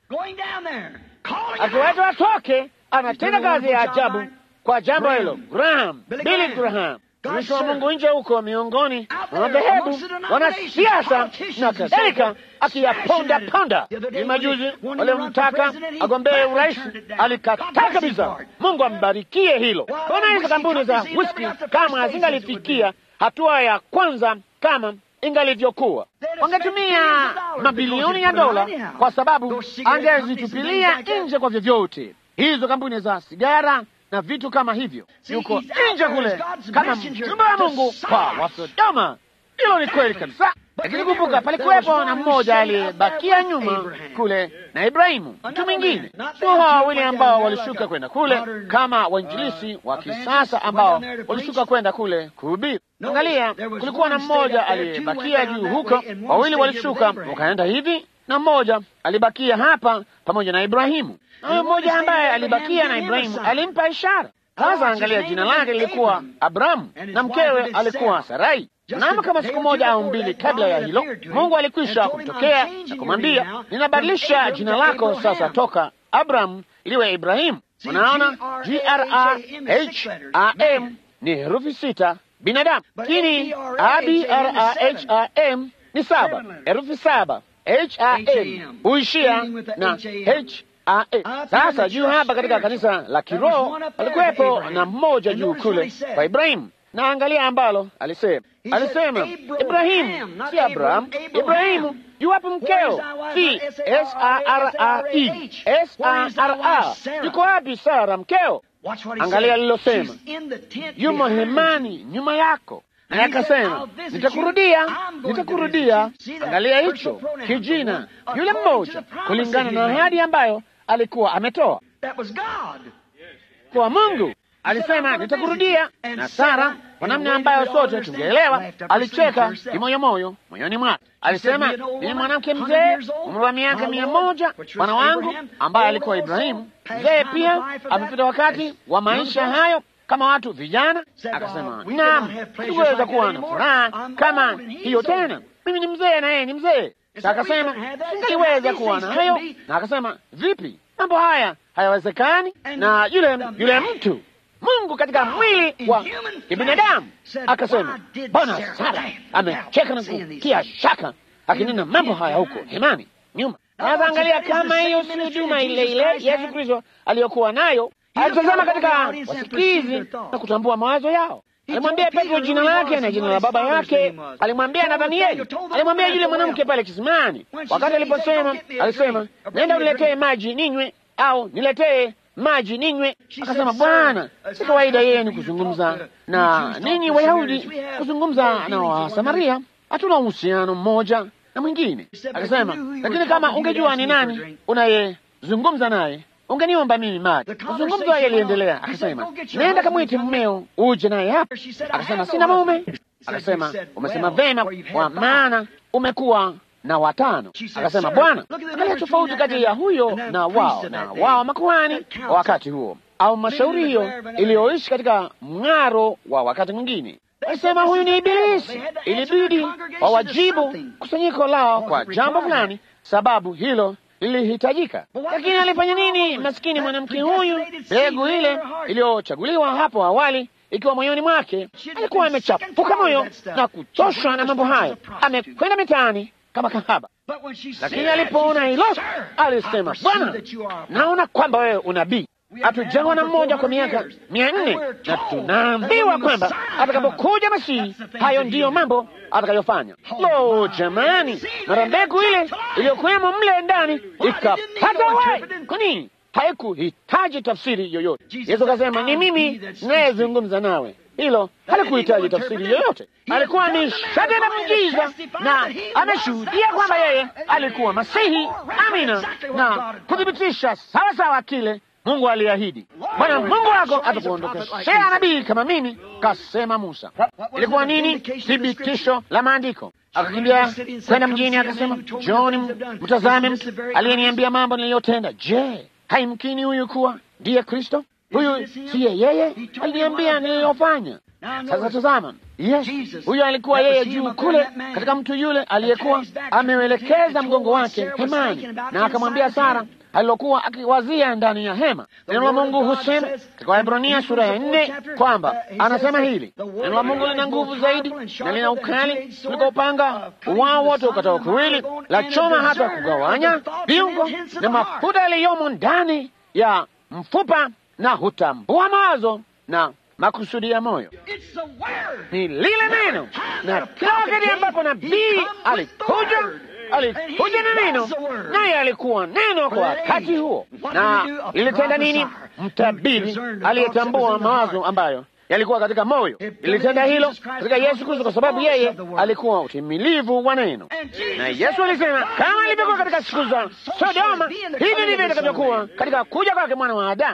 akiwaita watoke, anatenda kazi ya ajabu kwa jambo hilo. Graham, Billy Graham, mtumishi wa Mungu nje huko miongoni mwa madhehebu, wanasiasa na kadhalika, akiyaponda ponda. Ni majuzi waliomtaka agombee urais, alikataa kabisa. Mungu ambarikie hilo. Kuna hizo kampuni za whisky kama hazingalifikia hatua ya kwanza kama ingalivyokuwa, wangetumia mabilioni ya dola, kwa sababu angezitupilia nje kwa vyovyote hizo kampuni za sigara na vitu kama hivyo, yuko nje kule kama mjumbe wa Mungu kwa Wasodoma. Hilo ni kweli kabisa, lakini kumbuka, palikuwepo na mmoja aliyebakia nyuma kule na Ibrahimu, mtu mwingine. Sio hawa wawili ambao walishuka kwenda kule kama wainjilisi wa kisasa ambao walishuka kwenda kule kuhubiri. Angalia, kulikuwa na mmoja aliyebakia juu huko, wawili walishuka wakaenda hivi, na mmoja alibakia hapa pamoja na Ibrahimu. Huyo mmoja ambaye alibakia na Ibrahimu alimpa ishara. Sasa angalia, jina lake lilikuwa Abrahamu na mkewe alikuwa Sarai. Mnamo kama siku moja au mbili kabla ya hilo, Mungu alikwisha kumtokea na kumwambia, ninabadilisha jina lako sasa toka Abrahamu liwe Ibrahimu. Unaona, G R A H A M ni herufi sita binadamu, lakini A B R A H A M ni saba, herufi saba. H A M huishia na H sasa juu hapa katika kanisa la kiroho alikuwepo na mmoja juu kule kwa Ibrahimu, na angalia ambalo alisema. Alisema Ibrahimu, si Abrahamu. Ibrahimu, yuwapo mkeo? Si S A R A E, S A R A. Yuko wapi Sara mkeo? Angalia alilosema, yumo hemani nyuma yako naye akasema nitakurudia, nitakurudia. Angalia hicho kijina, yule mmoja, kulingana na ahadi ambayo alikuwa ametoa kwa Mungu. Alisema nitakurudia. Na Sara, kwa namna ambayo sote tungeelewa, alicheka kimoyomoyo moyoni mwake. Alisema ni mwanamke mzee, umri wa miaka mia moja, bwana wangu ambaye alikuwa Ibrahimu, mzee pia, amepita wakati wa maisha hayo kama watu vijana. Akasema naam, sikuweza kuwa na furaha kama hiyo tena, mimi ni mzee na yeye ni mzee. Akasema singaliweza kuwa na hayo, na akasema vipi, mambo haya hayawezekani. Na yule yule mtu Mungu katika mwili wa kibinadamu akasema, Bwana Sara amecheka na kutia shaka akinena mambo haya huko hemani nyuma. Sasa angalia, kama hiyo si huduma ile ile Yesu Kristo aliyokuwa nayo. Alitazama katika wasikizi na kutambua mawazo yao. Alimwambia Petro jina lake na jina la baba yake. Alimwambia Nathanieli, alimwambia yule mwanamke pale kisimani. Wakati aliposema, alisema nenda uniletee maji ninywe, au niletee maji ninywe. Akasema, Bwana, si kawaida yenu kuzungumza na ninyi Wayahudi kuzungumza na Wasamaria, hatuna uhusiano mmoja na mwingine. Akasema, lakini kama ungejua ni nani unayezungumza naye ungeniomba mimi maji. Mazungumzo yaliendelea. Akasema, nenda kamwite mmeo uje naye hapa. Akasema, sina mume. Akasema, umesema vema, kwa maana umekuwa na watano. Akasema, Bwana, angalia tofauti kati ya huyo na wao na wao makuhani wa wakati huo, au mashauri hiyo iliyoishi katika mng'aro wa wakati mwingine. Alisema huyu ni Ibilisi. Ilibidi wawajibu kusanyiko lao kwa jambo fulani, sababu hilo lilihitajika. Lakini alifanya nini? Maskini mwanamke huyu, mbegu ile iliyochaguliwa hapo awali ikiwa moyoni mwake, alikuwa amechafuka moyo na kuchoshwa na mambo hayo, amekwenda mitaani kama kahaba. Lakini alipoona hilo, alisema, Bwana, naona kwamba wewe unabii hatujawa na mmoja kwa miaka mia nne na tunaambiwa kwamba atakapokuja Masihi hayo ndiyo mambo atakayofanya. Lo, jamani, mara mbegu ile iliyokuwemo mle ndani ikapata uhai. Kwa nini? Haikuhitaji tafsiri yoyote. Yesu akasema, ni mimi nayezungumza nawe. Hilo halikuhitaji tafsiri yoyote. Alikuwa ni shahidi na mjiza, na ameshuhudia kwamba yeye alikuwa Masihi. Amina, na kuthibitisha sawasawa kile Mungu aliahidi, Bwana Mungu wako atakuondokeshea nabii kama mimi, kasema Musa. Ilikuwa nini? Thibitisho la maandiko. Akakimbia kwenda mjini, akasema, John, mtazame mtu aliyeniambia mambo niliyotenda. Je, haimkini huyu kuwa ndiye Kristo? Huyu siye yeye aliniambia niliyofanya. Sasa tazama, yes, huyo alikuwa yeye juu kule katika mtu yule aliyekuwa ameuelekeza mgongo wake hemani, na akamwambia Sara alilokuwa akiwazia ndani ya hema. Neno la Mungu husema katika Waebrania sura ya nne kwamba anasema hili, neno la Mungu lina nguvu zaidi na lina ukali kuliko upanga wao wote ukatao kuwili, la choma hata kugawanya viungo na mafuta yaliyomo ndani ya mfupa, na hutambua mawazo na makusudi ya moyo. Ni lile neno, na kila wakati ambapo nabii alikuja alikuja na neno, naye alikuwa neno kwa wakati huo. Na lilitenda nini? Mtabiri aliyetambua mawazo ambayo yalikuwa katika moyo, lilitenda hilo katika Yesu Kristo, kwa sababu yeye alikuwa utimilivu wa neno. Na Yesu alisema kama ilivyokuwa katika siku za Sodoma, hivi ndivyo itakavyokuwa katika kuja kwake mwana wa Adamu.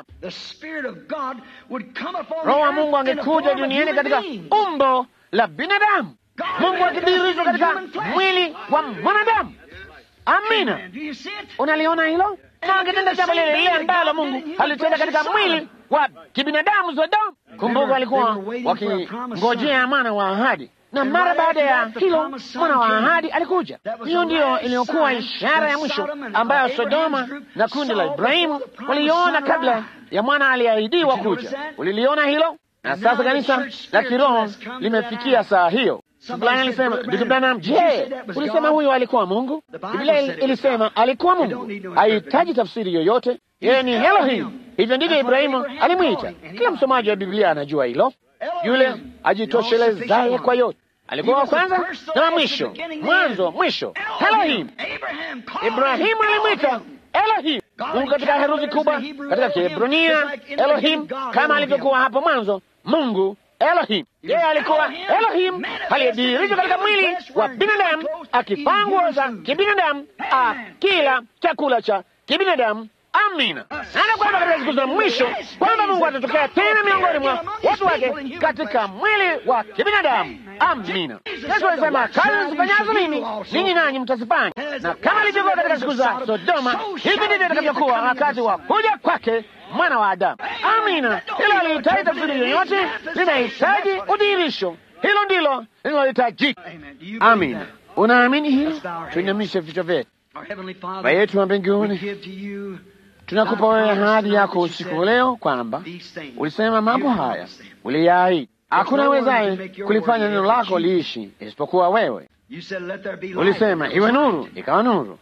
Roho wa Mungu angekuja duniani katika umbo la binadamu, Mungu akidhihirishwa katika mwili wa mwanadamu. Amina, unaliona hilo? Na angetenda jambo lile lile ambalo Mungu alitenda katika mwili wa kibinadamu Sodoma. Kumbuka, walikuwa wakingojea mwana wa ahadi, na mara baada ya hilo mwana wa ahadi alikuja. Hiyo ndiyo iliyokuwa ishara ya mwisho ambayo Sodoma na kundi la Ibrahimu waliona kabla ya mwana aliahidiwa kuja. Uliliona hilo? Na sasa kanisa la kiroho limefikia saa hiyo. Fulani alisema, ndugu Branham, je, ulisema huyo alikuwa Mungu? Biblia ilisema alikuwa Mungu, hahitaji tafsiri yoyote. Yeye ni Elohim. Hivyo ndivyo Ibrahimu alimwita. Kila msomaji wa Biblia anajua hilo, yule ajitoshelezaye kwa yote. Alikuwa wa kwanza na wa mwisho, mwanzo mwisho. Elohim. Ibrahimu alimwita Elohim, Mungu katika herufi kubwa katika Kiebrania, Elohim, kama alivyokuwa hapo mwanzo, Mungu Elohim. Yeye alikuwa Elohim aliyedhihirishwa katika mwili wa binadamu, akivaa nguo za kibinadamu, akila chakula cha kibinadamu. Amina. Naona kwamba katika siku za mwisho kwamba Mungu atatokea tena miongoni mwa watu wake katika mwili wa kibinadamu. Amina. Yesu alisema, kazi nizifanyazo mimi ninyi nanyi mtazifanya, na kama ilivyokuwa katika siku za Sodoma, hivi ndivyo itakavyokuwa wakati wa kuja kwake mwana wa Adamu. Amina. Hilo halihitaji tafsiri yoyote, linahitaji udhihirisho. Hilo ndilo linalohitajika. Amina. Unaamini hilo? Tuinamishe vichwa vyetu. Baba yetu wa mbinguni, tunakupa wewe ahadi yako usiku leo kwamba ulisema mambo haya uliyaahidi. Hakuna wezaye kulifanya neno lako liishi isipokuwa wewe. Ulisema iwe nuru, ikawa nuru.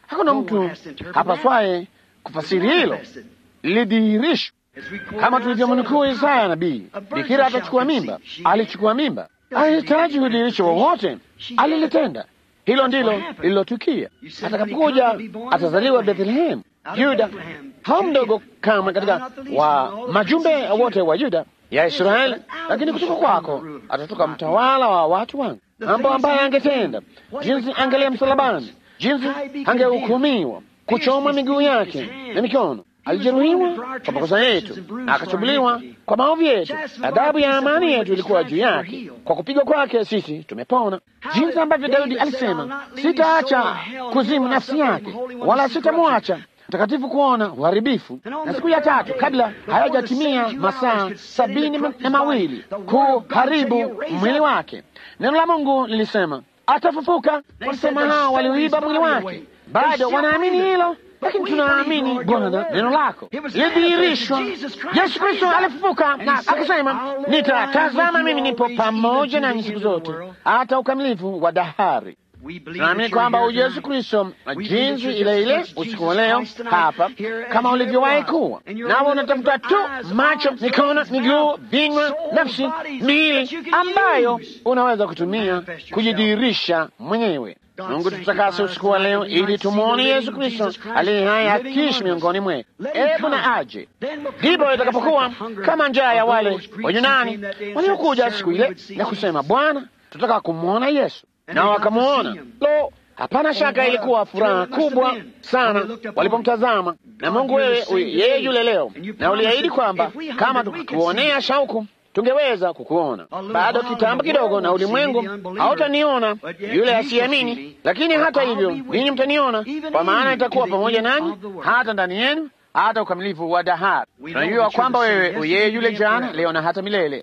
Hakuna mtu hapaswaye kufasiri hilo, lilidhihirishwa kama tulivyomnukuu Isaya nabii. Bikira atachukua mimba, alichukua mimba, alihitaji udhihirisho wowote, alilitenda. Hilo ndilo lililotukia. Atakapokuja atazaliwa Bethlehemu, Yuda, hao mdogo kamwe katika wa majumbe wote wa Yuda ya Israeli, lakini kutoka kwako atatoka mtawala wa watu wangu, mambo ambaye angetenda, jinsi angelia msalabani, jinsi angehukumiwa, kuchoma miguu yake na mikono alijeruhiwa kwa makosa yetu na akachubuliwa kwa maovu yetu. Adhabu ya amani yetu ilikuwa juu yake, kwa kupigwa kwake sisi tumepona. Jinsi ambavyo Daudi alisema, sitaacha kuzimu nafsi yake, wala sitamwacha mtakatifu kuona uharibifu. Na siku ya tatu kabla hayajatimia masaa sabini na mawili kuharibu mwili wake, neno la Mungu lilisema atafufuka. Walisema hao walioiba mwili wake bado wanaamini hilo lakini tunaamini Bwana, neno lako lidhihirishwa. Yesu Kristo alifufuka na akasema, nitatazama mimi nipo pamoja nanyi siku zote hata ukamilifu wa dahari. Tunaamini kwamba Yesu Kristo jinsi ile ile usiku wa leo hapa kama ulivyowahi kuwa, nawe unatafuta tu macho, mikono, miguu, vinywa, nafsi, miili ambayo unaweza kutumia kujidhihirisha mwenyewe. Mungu tutakase usiku wa leo ili tumwone Yesu Kristo aliye hai akiishi miongoni mwetu. Hebu na aje, ndipo itakapokuwa kama njaa ya wale Wayunani waliokuja siku ile na kusema, Bwana, tutaka kumwona Yesu, na wakamwona. Lo, hapana shaka ilikuwa furaha kubwa sana walipomtazama. Na Mungu wewe, yeye yule leo, na uliahidi kwamba kama tukikuonea shauku tungeweza kukuona. Bado kitambo kidogo, na ulimwengu hautaniona yule asiamini, lakini hata hivyo ninyi mtaniona, kwa maana itakuwa pamoja nanyi hata ndani yenu hata ukamilifu wa dahari. Tunajua kwamba wewe uyeye yule jana, leo na hata milele.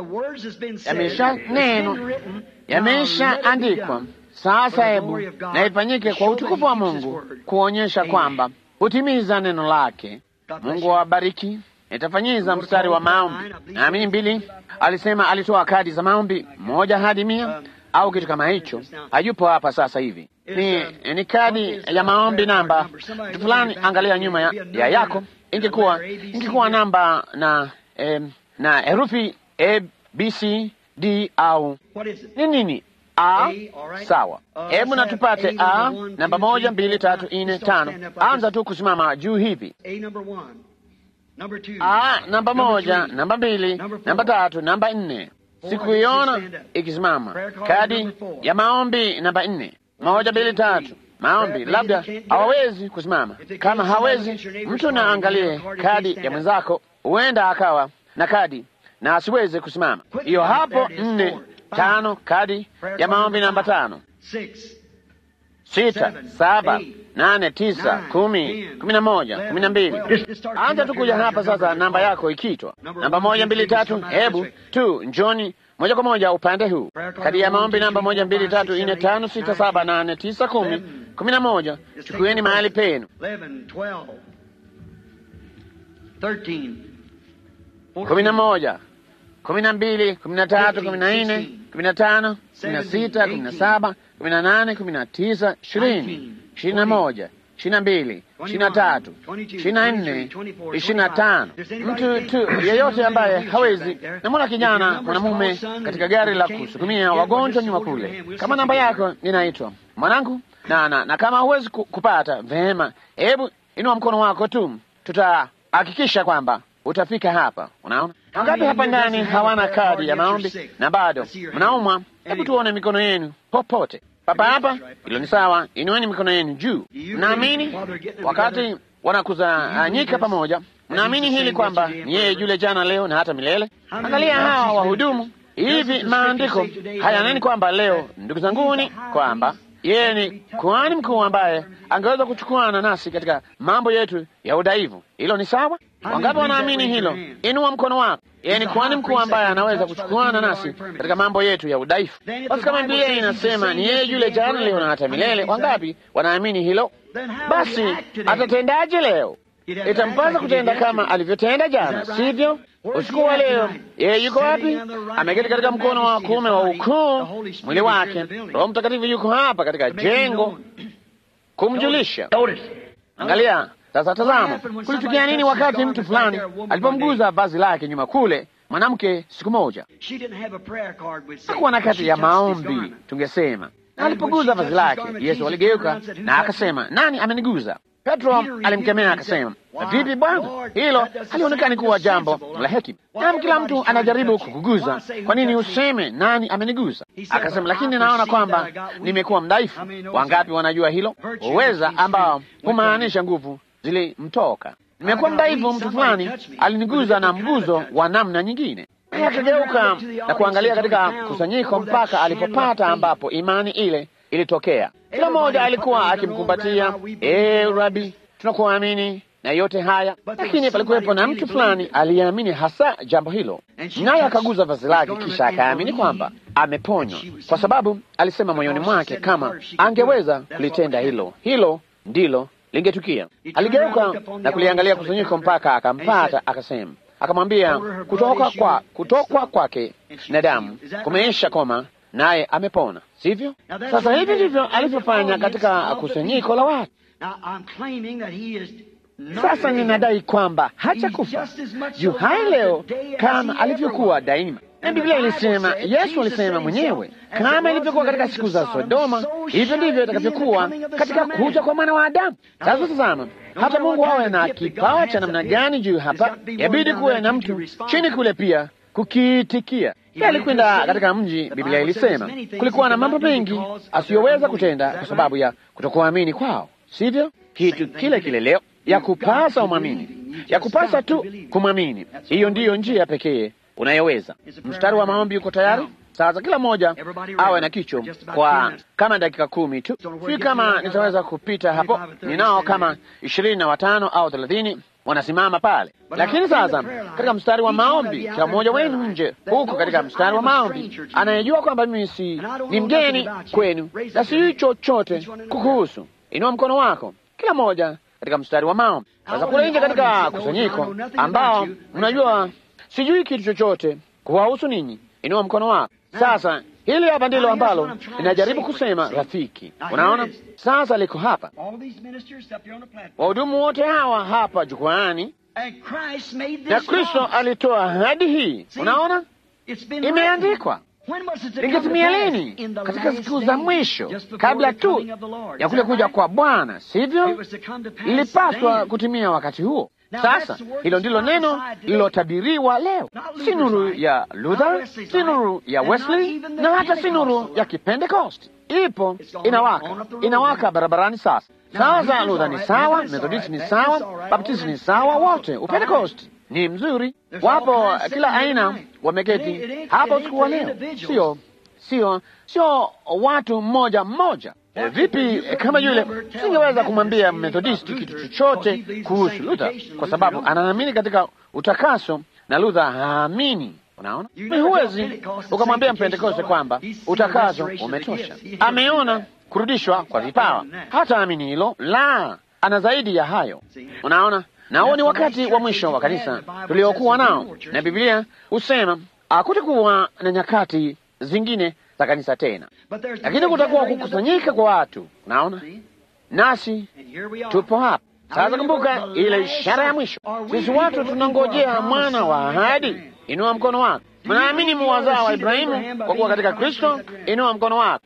Yamesha neno, yamesha andikwa. Sasa hebu na ifanyike kwa utukufu wa Mungu, kuonyesha kwamba hutimiza neno lake. Mungu awabariki. Nitafanyiza mstari wa maombi. Naamini mbili alisema alitoa kadi za maombi moja hadi mia au kitu kama hicho. Hayupo hapa sasa hivi. Ni, ni kadi ya maombi namba mtu fulani, angalia nyuma ya, ya yako, ingekuwa ingekuwa namba na eh, na herufi A B C D au ni nini? A, sawa. Hebu na tupate A namba moja, mbili, tatu, nne, tano. Anza tu kusimama juu hivi Ah, namba moja, namba mbili, namba tatu, namba nne. Sikuiona ikisimama. Kadi ya maombi namba nne, moja, mbili, tatu. Maombi labda hawawezi kusimama. Kama hawezi, mtu na angalie kadi ya mwenzako, huenda akawa na kadi na asiweze kusimama. Hiyo hapo nne, tano, kadi ya maombi namba tano, sita, saba nane, tisa, kumi, kumi na moja, kumi na mbili. Anza tu kuja hapa sasa, namba yako ikitwa namba moja, mbili, tatu. Hebu tu njoni moja kwa moja upande huu. Kadi ya maombi namba moja, mbili, tatu, nne, tano, sita, saba, nane, tisa, kumi, kumi na moja. Chukueni mahali penu. kumi na moja, kumi na mbili, kumi na tatu, kumi na nne, kumi na tano, kumi na sita, kumi na saba, kumi na nane, kumi na tisa, ishirini ishirini na moja, ishirini na mbili, ishirini na tatu, ishirini na nne, ishirini na tano. Mtu tu yeyote ambaye hawezi. Namwona kijana mwanamume katika gari la kusukumia wagonjwa nyuma kule. Kama namba yako inaitwa mwanangu, na, na, na kama huwezi kupata vema, hebu inua mkono wako tu, tutahakikisha kwamba utafika hapa. Unaona wangapi hapa ndani hawana kadi ya maombi na bado mnaumwa? Hebu tuone mikono yenu popote papa hapa. Hilo ni sawa, inueni mikono yenu juu. Mnaamini wakati wanakusanyika pamoja, mnaamini hili kwamba ni yeye yule jana, leo na hata milele? Angalia hawa wahudumu hivi. Maandiko hayaneni kwamba leo, ndugu zanguni, kwamba yeye ni kuhani mkuu ambaye angeweza kuchukuana nasi katika mambo yetu ya udhaifu. Hilo ni sawa. Wangapi wanaamini hilo? Inua mkono wako. Yeye ni kuhani mkuu ambaye anaweza kuchukuana nasi katika mambo yetu ya udhaifu. Basi kama Biblia inasema ni yeye yule jana, leo na hata milele, wangapi wanaamini hilo? Basi atatendaje leo? Itampasa kutenda kama alivyotenda jana, sivyo? Usiku wa leo yeye yuko wapi? Ameketi katika mkono wa kuume wa ukuu, mwili wake. Roho Mtakatifu yuko hapa katika jengo kumjulisha. Angalia sasa, tazama, kulitukia nini wakati mtu fulani alipomguza vazi lake nyuma kule mwanamke siku moja hakuwa na kati ya maombi, tungesema alipoguza vazi lake, Yesu aligeuka na akasema, nani ameniguza? Petro alimkemea akasema, vipi Bwana, hilo halionekani kuwa jambo la hekima. Nam, kila mtu anajaribu kukuguza, kwa nini useme nani ameniguza? Akasema, lakini naona kwamba nimekuwa mdhaifu. Wangapi wanajua hilo? Uweza ambao humaanisha nguvu zilimtoka. Nimekuwa mdhaifu, mtu fulani aliniguza na mguzo wa namna nyingine. Akageuka na kuangalia katika kusanyiko mpaka alipopata ambapo imani ile ilitokea. Kila mmoja alikuwa akimkumbatia, ee Rabi, tunakuamini na yote haya. Lakini palikuwepo na mtu fulani aliyeamini hasa jambo hilo, naye akaguza vazi lake, kisha akaamini kwamba ameponywa, kwa sababu alisema moyoni mwake kama angeweza kulitenda hilo, hilo ndilo lingetukia. Aligeuka na kuliangalia kusanyiko mpaka akampata, akasema akamwambia kutoka kwa kutokwa kwake na damu kumeisha koma, naye amepona, sivyo? Sasa hivi ndivyo alivyofanya katika kusanyiko la watu. Sasa ninadai kwamba hajakufa, yu hai leo kama alivyokuwa daima. Na Biblia ilisema, Yesu alisema mwenyewe, kama ilivyokuwa katika siku za Sodoma, hivyo ndivyo itakavyokuwa katika kuja kwa mwana wa Adamu. Sasa tazama, hata Mungu awe na kipawa cha namna gani juu hapa, yabidi kuwe na mtu chini kule pia kukiitikia. Alikwenda katika mji, Biblia ilisema kulikuwa na mambo mengi asiyoweza kutenda kwa sababu ya kutokuamini kwao, sivyo? Kitu kile kile leo ya kupasa umwamini, ya kupasa tu kumwamini. Hiyo ndiyo njia pekee unayoweza. Mstari wa maombi uko tayari? Sasa kila mmoja awe na kicho kwa kama dakika kumi tu. Sijui kama nitaweza kupita hapo, ninao kama ishirini na watano au thelathini wanasimama pale. Lakini sasa katika mstari wa maombi, kila mmoja wenu nje huko katika mstari wa maombi anayejua kwamba mimi si ni mgeni kwenu na sijui chochote kukuhusu, inua mkono wako, kila mmoja katika mstari wa maombi. Sasa kule nje katika kusanyiko ambao mnajua sijui kitu chochote kuwahusu ninyi, inua mkono wako. Sasa hili hapa ndilo ambalo ninajaribu kusema, rafiki. Unaona, sasa liko hapa, wahudumu wote hawa hapa jukwaani, na Kristo alitoa ahadi hii. Unaona, imeandikwa. Lingetimia lini? Katika siku za mwisho, kabla tu ya kule kuja kwa Bwana, sivyo? Lilipaswa kutimia wakati huo. Sasa hilo ndilo neno lililotabiriwa leo, si nuru ya Luther, si nuru ya Wesley, na hata si nuru ya Kipentekosti. Ipo, inawaka, inawaka barabarani sasa. Sasa Luther ni sawa, Methodisti ni sawa, Baptisti ni sawa, wote Upentekosti ni mzuri, wapo kila aina wameketi hapo usiku wa leo. Sio, sio, sio watu mmoja mmoja. E, vipi kama yule singeweza kumwambia Methodisti kitu chochote kuhusu Luther kwa sababu anaamini katika utakaso na Luther haamini. Unaona, huwezi ukamwambia Mpentekoste kwamba utakaso umetosha. Ameona kurudishwa kwa vipawa, hata amini hilo la, ana zaidi ya hayo. Unaona, na huo ni wakati wa mwisho wa kanisa tuliokuwa nao, na Biblia husema hakutakuwa na nyakati zingine za kanisa tena, lakini kutakuwa kukusanyika kwa watu. Unaona, nasi tupo hapa sasa. Kumbuka ile ishara ya mwisho. Sisi watu tunangojea mwana wa ahadi. Inua mkono wako. Mnaamini muwazao wa Ibrahimu kwa kuwa katika Kristo? Inua mkono wako.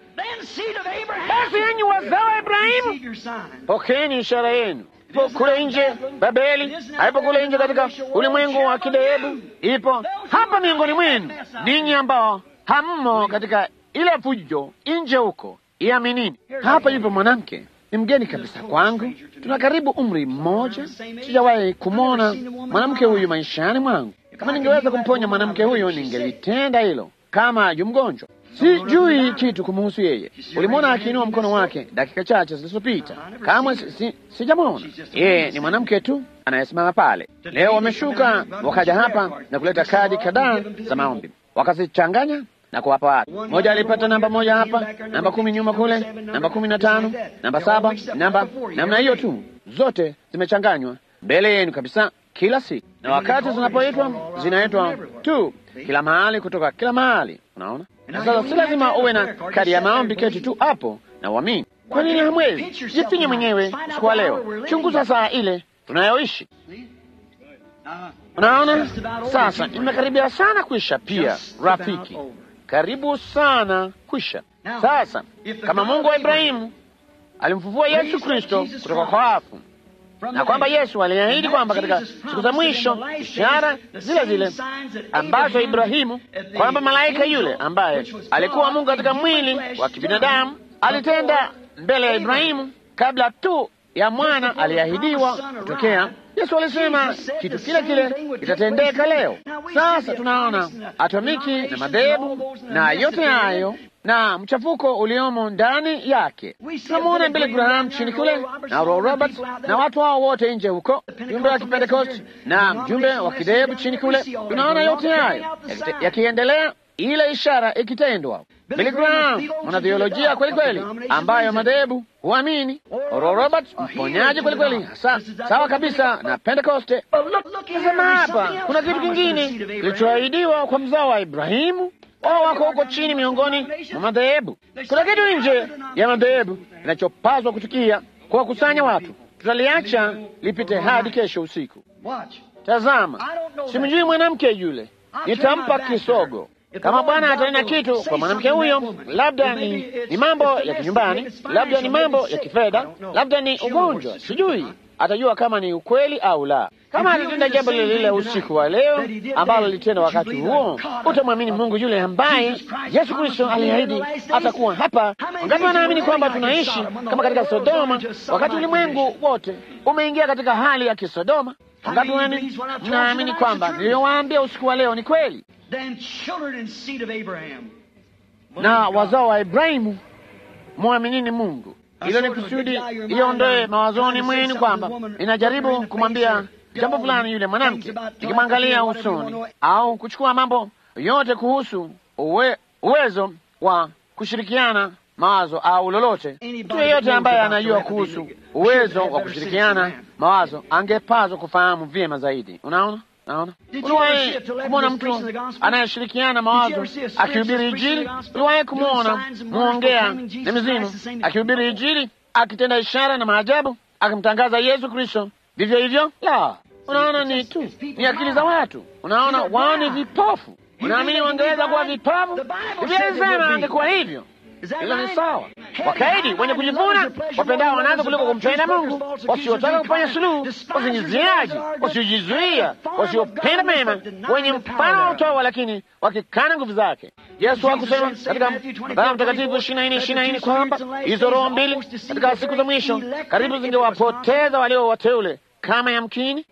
Basi enyi wazao wa Ibrahimu, pokeeni ishara yenu. Ipo kule nje Babeli, haipo kule nje katika ulimwengu wa kidehebu, ipo hapa miongoni mwenu ninyi ambao hammo katika ile fujo nje huko. Iaminini, hapa yupo mwanamke ni mgeni kabisa kwangu, tuna karibu umri mmoja, sijawahi kumwona mwanamke huyu maishani mwangu. Kama ningeweza kumponya mwanamke huyu, ningelitenda hilo. Kama yu mgonjwa, sijui kitu kumuhusu yeye. Ulimwona akiinua mkono wake dakika chache zilizopita? Kamwe si, sijamwona yeye. Ni mwanamke tu anayesimama pale. Leo wameshuka wakaja hapa na kuleta kadi kadhaa za maombi, wakazichanganya na kuwapa watu. Mmoja alipata namba moja hapa, namba kumi nyuma kule, namba kumi na tano, namba saba, namba namna hiyo tu, zote zimechanganywa mbele yenu kabisa kila siku, na wakati zinapoitwa zinaitwa tu kila mahali, kutoka kila mahali. Unaona, na sasa si lazima uwe na kadi ya maombi, keti tu hapo na uamini. Kwa nini hamwezi? Jifinye mwenyewe siku wa leo, chunguza saa ile tunayoishi. Unaona, sasa imekaribia sana kwisha. Pia rafiki, karibu sana kwisha. Sasa kama Mungu wa Ibrahimu alimfufua Yesu Kristo kutoka kwa wafu na kwamba Yesu aliahidi kwamba katika siku za mwisho ishara zile zile ambazo Ibrahimu, kwamba malaika yule ambaye alikuwa Mungu katika mwili wa kibinadamu alitenda mbele ya Ibrahimu kabla tu ya mwana aliahidiwa kutokea. Yesu alisema kitu kile kile kitatendeka leo. Sasa tunaona atomiki na madhehebu na yote hayo na mchafuko uliomo ndani yake. Tunamwona Billy Graham chini kule na Oral Roberts na watu hao wote nje huko, mjumbe wa Kipentekosti na mjumbe wa kidhehebu chini kule. Tunaona yote hayo yakiendelea, ile ishara ikitendwa. Billy Graham mwanatheolojia kweli kweli, ambayo madhehebu huamini. Oral Roberts mponyaji kweli kweli, hasa sawa kabisa na Pentekoste. Nasema hapa kuna kitu kingine kilichoahidiwa kwa mzao wa Ibrahimu. Wao wako huko chini miongoni mwa madhehebu. Kuna kitu nje ya madhehebu kinachopaswa kutukia kwa kusanya watu. Tutaliacha lipite hadi kesho usiku. Tazama, simjui mwanamke yule, nitampa kisogo. Kama Bwana atanena kitu kwa mwanamke huyo, labda ni, ni mambo ya kinyumbani, labda ni mambo ya kifedha, labda ni ugonjwa, sijui atajua kama ni ukweli au la. Kama alitenda jambo lile lile usiku wa leo ambalo litenda wakati huo, utamwamini Mungu yule ambaye Yesu Kristo aliahidi atakuwa hapa. Wangapi wanaamini kwamba tunaishi kama katika Sodoma, wakati ulimwengu wote umeingia katika hali ya kisodoma? Wangapi mnaamini kwamba niliyowaambia usiku wa leo ni kweli? Na wazao wa Ibrahimu, mwaminini Mungu. Hilo ni kusudi iondoe mawazoni mwenu kwamba inajaribu kumwambia jambo fulani yule mwanamke, ikimwangalia usoni au kuchukua mambo yote kuhusu uwe, uwezo wa kushirikiana mawazo au lolote. Mtu yeyote ambaye anajua kuhusu uwezo wa kushirikiana mawazo angepaswa kufahamu vyema zaidi. Unaona, naona uliwahi kumwona mtu anayeshirikiana mawazo akihubiri Injili? Uliwahi kumwona mwongea na mizimu akihubiri Injili, akitenda ishara na maajabu, akimtangaza Yesu Kristo? Vivyo hivyo, la, unaona, ni tu ni akili za watu. Unaona, wao ni vipofu. Unaamini wangeweza kuwa vipofu? Biblia inasema angekuwa hivyo. Hilo ni sawa. Wakaidi, wenye kujivuna, wapendao wanaanza kuliko kumpenda Mungu, wasiotaka kufanya suluhu, wasingiziaji, wasiojizuia, wasiopenda mema, wenye mfano wa utawa, lakini wakikana nguvu zake. Yesu hakusema katika Mathayo Mtakatifu ishirini na nne ishirini na nne kwamba hizo roho mbili katika siku za mwisho karibu zingewapoteza walio wateule kama yamkini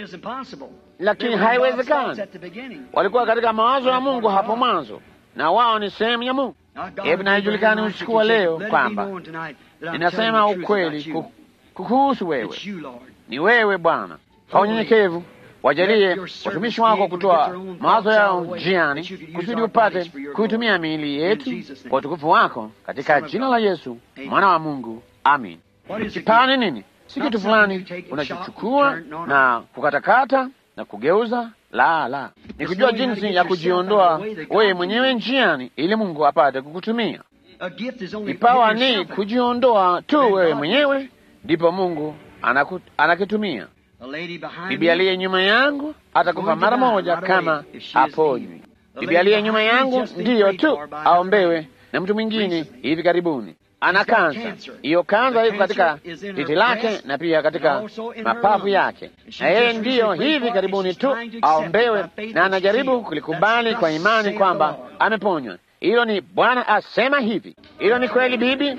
lakini haiwezekani. Walikuwa katika mawazo ya Mungu hapo mwanzo, na wao ni sehemu ya Mungu. Hebu na ijulikane usiku wa leo kwamba ninasema ukweli kukuhusu wewe. Ni wewe Bwana. Kwa unyenyekevu wajalie watumishi wako kutoa mawazo yao njiani, kusudi upate kuitumia miili yetu kwa utukufu wako, katika jina la Yesu mwana wa Mungu, amin. Kipawa ni nini? Si kitu fulani unachochukua na kukatakata na kugeuza. La, la, ni kujua jinsi ya kujiondoa wewe mwenyewe njiani ili Mungu apate kukutumia. Kipawa ni kujiondoa tu wewe mwenyewe, ndipo Mungu anaku, anakitumia. Bibi aliye nyuma yangu atakufa mara moja kama aponywi. Bibi aliye nyuma yangu ndiyo tu aombewe na mtu mwingine hivi karibuni ana kansa. Hiyo kansa iko katika titi lake na pia katika mapafu yake, na yeye ndiyo hivi karibuni tu aombewe, na anajaribu kulikubali kwa imani kwamba ameponywa. Hilo ni Bwana asema hivi. Hilo ni kweli, bibi.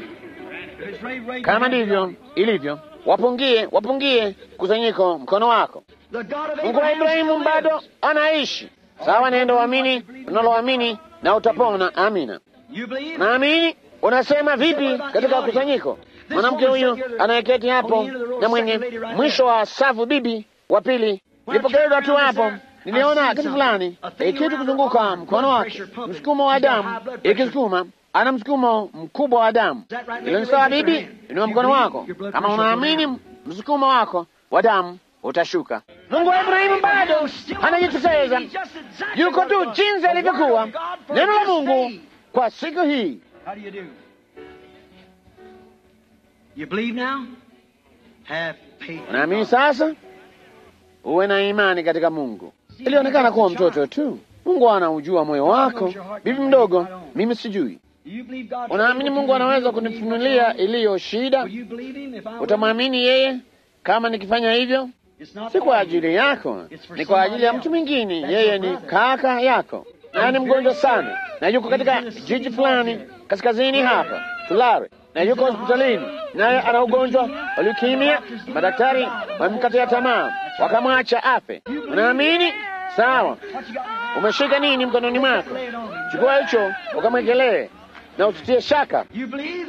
Kama ndivyo ilivyo, wapungie, wapungie kusanyiko mkono wako. Mungu wa Ibrahimu bado anaishi. Sawa, nenda uamini unaloamini na utapona. Amina. Naamini Unasema vipi katika kusanyiko? Mwanamke huyu anayeketi hapo na mwenye mwisho wa safu, bibi wa pili, nilipokezwa tu hapo, niliona kitu fulani, kitu kuzunguka mkono wake, msukumo wa damu ikisukuma, ana msukumo mkubwa wa damu. Ilo ni sawa, bibi, inua mkono wako kama unaamini msukumo wako wa damu utashuka. Mungu wa Ibrahimu bado anajitokeza, yuko tu jinsi alivyokuwa. Neno la Mungu kwa siku hii You believe now? Have faith. in Unaamini God. sasa? Uwe na imani katika Mungu. Ilionekana kuwa mtoto tu. Mungu anaujua moyo wako. Bibi mdogo, mimi sijui. Do you believe God? Unaamini Mungu anaweza kunifunulia iliyo shida? Will you believe him if I will? Utamwamini yeye kama nikifanya hivyo? It's not Si for kwa you. ajili yako, ni kwa ajili ya mtu mwingine. Yeye ni kaka yako, naye ni mgonjwa sana, na yuko katika jiji fulani kaskazini hapa Tulare, na yuko hospitalini, naye ana ugonjwa wa leukemia. Madaktari wamemkatia tamaa, wakamwacha afe. Unaamini? Sawa. What you got in your hand? Umeshika nini mkononi mwako? Lay it on him. Chukua hicho ukamwekelee na usitie shaka. You believe?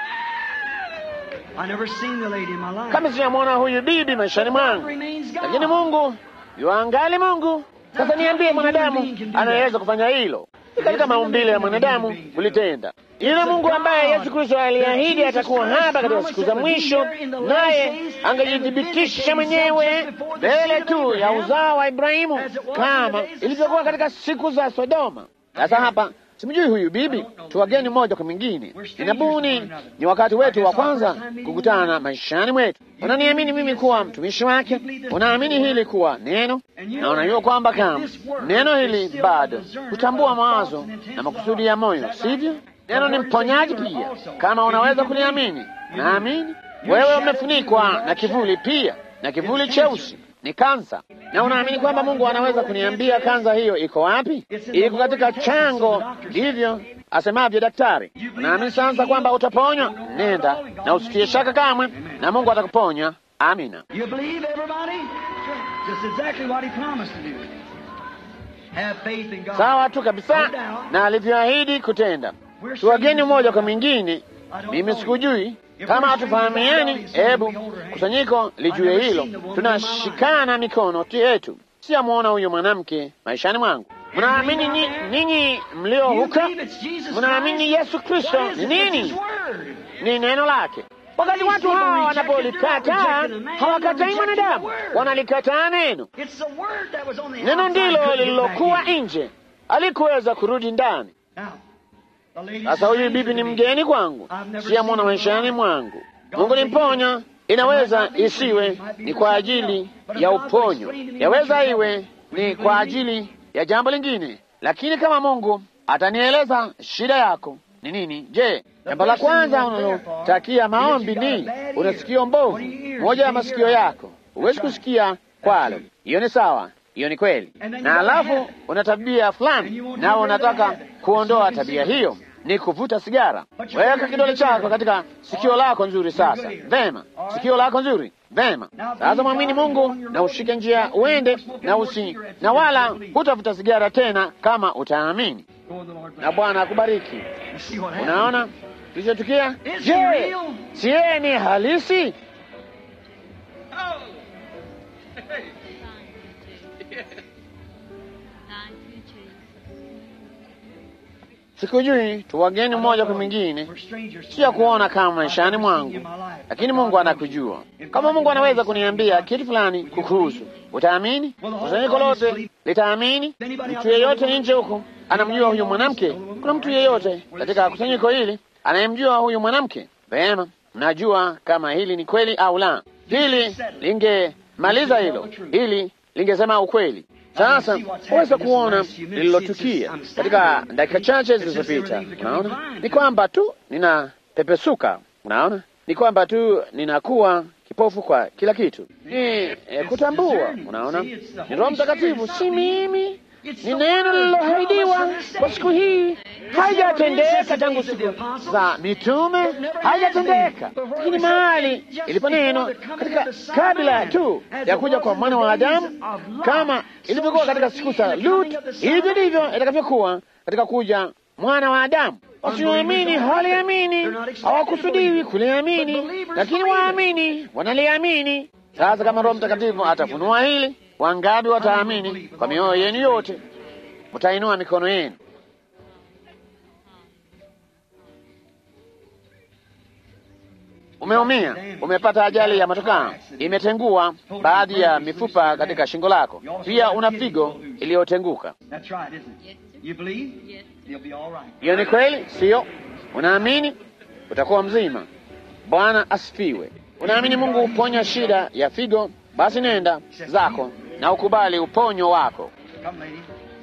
I never seen the lady in my life. Kama sijamwona huyu bibi maishani mwangu, remains God. lakini Mungu yuangali Mungu. Sasa niambie, mwanadamu anaweza kufanya hilo? Ni katika maumbile ya mwanadamu kulitenda. Yule Mungu ambaye Yesu Kristo aliahidi atakuwa hapa katika siku za mwisho, naye angejithibitisha mwenyewe mbele tu ya uzao wa Ibrahimu kama ilivyokuwa katika siku za Sodoma. Sasa hapa simjui huyu bibi, tuwageni mmoja kwa mwingine. Ninabuni ni wakati wetu wa kwanza kukutana maishani mwetu. Unaniamini mimi kuwa mtumishi wake? Unaamini hili kuwa neno, na unajua kwamba kama neno hili bado hutambua mawazo na makusudi ya moyo, sivyo? Neno ni mponyaji pia. Kama unaweza kuliamini, naamini wewe umefunikwa na kivuli pia, na kivuli cheusi ni kansa, na unaamini kwamba Mungu anaweza kuniambia kansa hiyo iko wapi? Iko katika chango, ndivyo asemavyo daktari. Unaamini sasa kwamba utaponywa? Nenda na usitie shaka kamwe, na Mungu atakuponya. Amina. You believe everybody? Just exactly what he promised to do. Have faith in God. Sawa tu kabisa na alivyoahidi kutenda. Tuwageni mmoja kwa mwingine. Mimi sikujui kama hatufahamiani, hebu kusanyiko lijue hilo. Tunashikana mikono yetu. Siyamwona huyo mwanamke maishani mwangu. Mnaamini ni- ninyi mlio You huka? believe it's Jesus Mnaamini Christ? Yesu Kristo What is ni it? It's nini? His word. Ni neno lake. Wakati watu hawa wanapolikataa, hawakatai mwanadamu, wanalikataa neno. It's the word that was on the Neno outside ndilo couldn't get lililokuwa back in. nje, alikuweza kurudi ndani. Now, the lady Sasa huyu says bibi to ni me, mgeni kwangu, siyamwona maishani mwangu. Mungu ni mponya, inaweza isiwe ni kwa ajili ya uponyo, yaweza iwe ni kwa ajili ya jambo lingine, lakini kama Mungu atanieleza shida yako ni nini, je, jambo la kwanza unalotakia maombi ni una sikio mbovu, moja ya masikio yako huwezi kusikia kwalo. Hiyo ni sawa, hiyo ni kweli. Na alafu una tabia fulani, nawe unataka kuondoa tabia hiyo, ni kuvuta sigara. Weka kidole chako katika sikio lako nzuri. Sasa vema, sikio lako nzuri, vema. Sasa mwamini Mungu na ushike njia uende na usi na wala hutavuta sigara tena, kama utaamini, Go in the Lord. na Bwana akubariki. You see what happened? Unaona kilichotukia? Is he Je, real? si yeye ni halisi? Thank you, Jesus. Sikujui tu wageni mmoja kwa mwingine, We're strangers to sio one kuona another. kama I've maishani never mwangu, seen you in my life. lakini Mungu anakujua. Kama Mungu anaweza kuniambia kitu fulani kukuhusu, utaamini? Kusanyiko lote litaamini? Mtu yeyote nje huko anamjua huyu mwanamke? Kuna mtu yeyote katika kusanyiko hili anayemjua huyu mwanamke? Vema, mnajua kama hili ni kweli au la. Hili lingemaliza hilo, hili lingesema ukweli. Sasa waweza kuona lililotukia katika dakika chache zilizopita. Unaona, ni kwamba tu ninapepesuka. Unaona, ni kwamba tu ninakuwa kipofu kwa kila kitu. Ni eh, kutambua. Unaona, ni Roho Mtakatifu, si mimi. Ni neno lililoahidiwa kwa siku hii, haijatendeka tangu siku za mitume, haijatendeka. Lakini mahali ilipo neno katika kabla tu ya kuja kwa mwana wa Adamu, kama ilivyokuwa katika siku za Lut, hivyo ndivyo itakavyokuwa katika kuja mwana wa Adamu. Wasioamini hawaliamini, hawakusudiwi kuliamini, lakini waamini wanaliamini. Sasa kama Roho Mtakatifu atafunua hili, wangapi wataamini kwa mioyo yenu yote? Mtainua mikono yenu. Umeumia, umepata ajali ya motokaa, imetengua baadhi ya mifupa katika shingo lako, pia una figo iliyotenguka. That's right, isn't it? You believe? Yes. You'll be all right. Hiyo ni kweli, siyo? Unaamini utakuwa mzima. Bwana asifiwe. Unaamini Mungu huponya shida ya figo? Basi nenda zako na ukubali uponyo wako. Come, lady.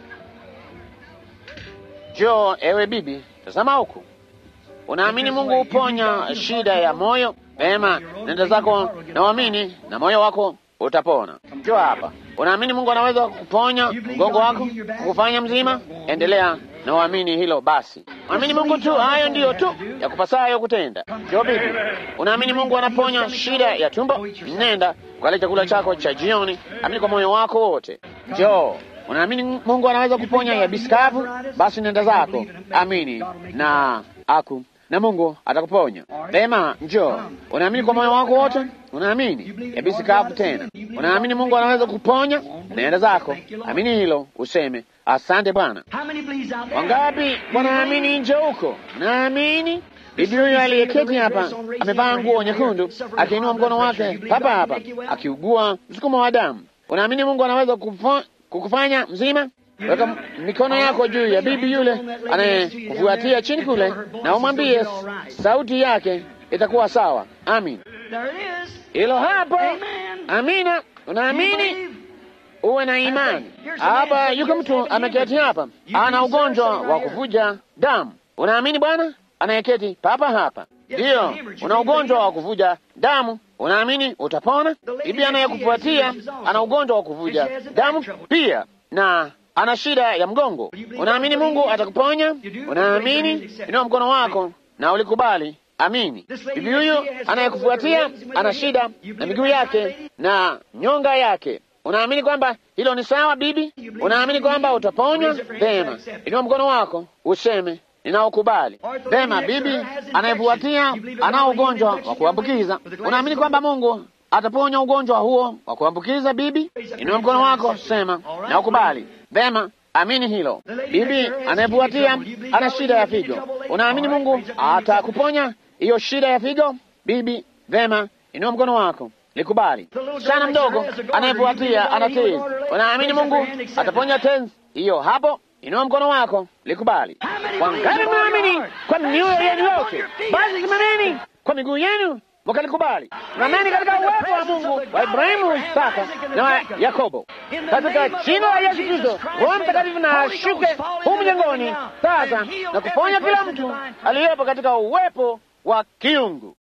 Jo, ewe bibi, tazama huku. Unaamini Mungu huponya shida ya moyo? Vema, nenda zako na uamini, na moyo wako utapona. Jo hapa. Unaamini Mungu anaweza kuponya mgongo wako, kukufanya mzima? Endelea na uamini hilo basi. Amini Mungu tu, hayo ndiyo tu ya kupasayo kutenda. Jo bibi, unaamini Mungu anaponya shida ya tumbo? Nenda ukale chakula chako cha jioni, amini kwa moyo wako wote. Jo, unaamini Mungu anaweza kuponya yabisi kavu? Basi nenda zako, amini na aku na Mungu atakuponya. Vema, njoo. Unaamini kwa moyo wako wote? Unaamini yabisi kavu tena? Unaamini Mungu anaweza kuponya? Nenda zako, amini hilo, useme asante Bwana. How many believes out there? Wangapi wanaamini nje huko? Naamini bibi huyu aliyeketi hapa amevaa nguo nyekundu, akiinua mkono wake hapa hapa, akiugua msukumo wa damu. Unaamini Mungu anaweza kufo- kukufanya mzima? Weka mikono yako juu ya bibi yule anayekufuatia chini kule, na umwambie sauti yake itakuwa sawa. Amin. There it is. Hilo hapo. Amen. Amina. You Unaamini? believe? uwe na imani. Hapa yuko mtu ameketi hapa, ana ugonjwa wa kuvuja damu. Unaamini Bwana anayeketi papa hapa? Ndiyo, una ugonjwa wa kuvuja damu. Unaamini utapona? Bibi anayekufuatia ana ugonjwa wa kuvuja damu pia, na ana shida ya mgongo. Unaamini Mungu atakuponya? Unaamini? Inua mkono wako na ulikubali. Amini. Bibi huyu anayekufuatia ana shida na miguu yake na nyonga yake. Unaamini kwamba hilo ni sawa, bibi? Unaamini kwamba utaponywa? Vema, inua mkono wako useme ninaokubali. Vema, bibi anayefuatia anao ugonjwa wa kuambukiza. Unaamini kwamba Mungu ataponya ugonjwa huo wa kuambukiza, bibi? Inua mkono wako, sema naukubali. Vema, amini hilo. Bibi anayefuatia ana shida ya figo. Unaamini Mungu atakuponya hiyo shida ya figo, bibi? Vema, inua mkono wako likubali. Msichana mdogo anayefuatia ana tezi. Unaamini Mungu ataponya tezi hiyo hapo? Inua mkono wako likubali. Wangapi mnaamini kwa mioyo yenu yote? Basi simameni kwa miguu yenu mkalikubali. Simameni katika uwepo wa Mungu wa Ibrahimu, Isaka na wa Yakobo, katika jina la Yesu Kristo. Roho Mtakatifu na ashuke humu jengoni sasa na kuponya kila mtu aliyepo katika uwepo wa kiungu.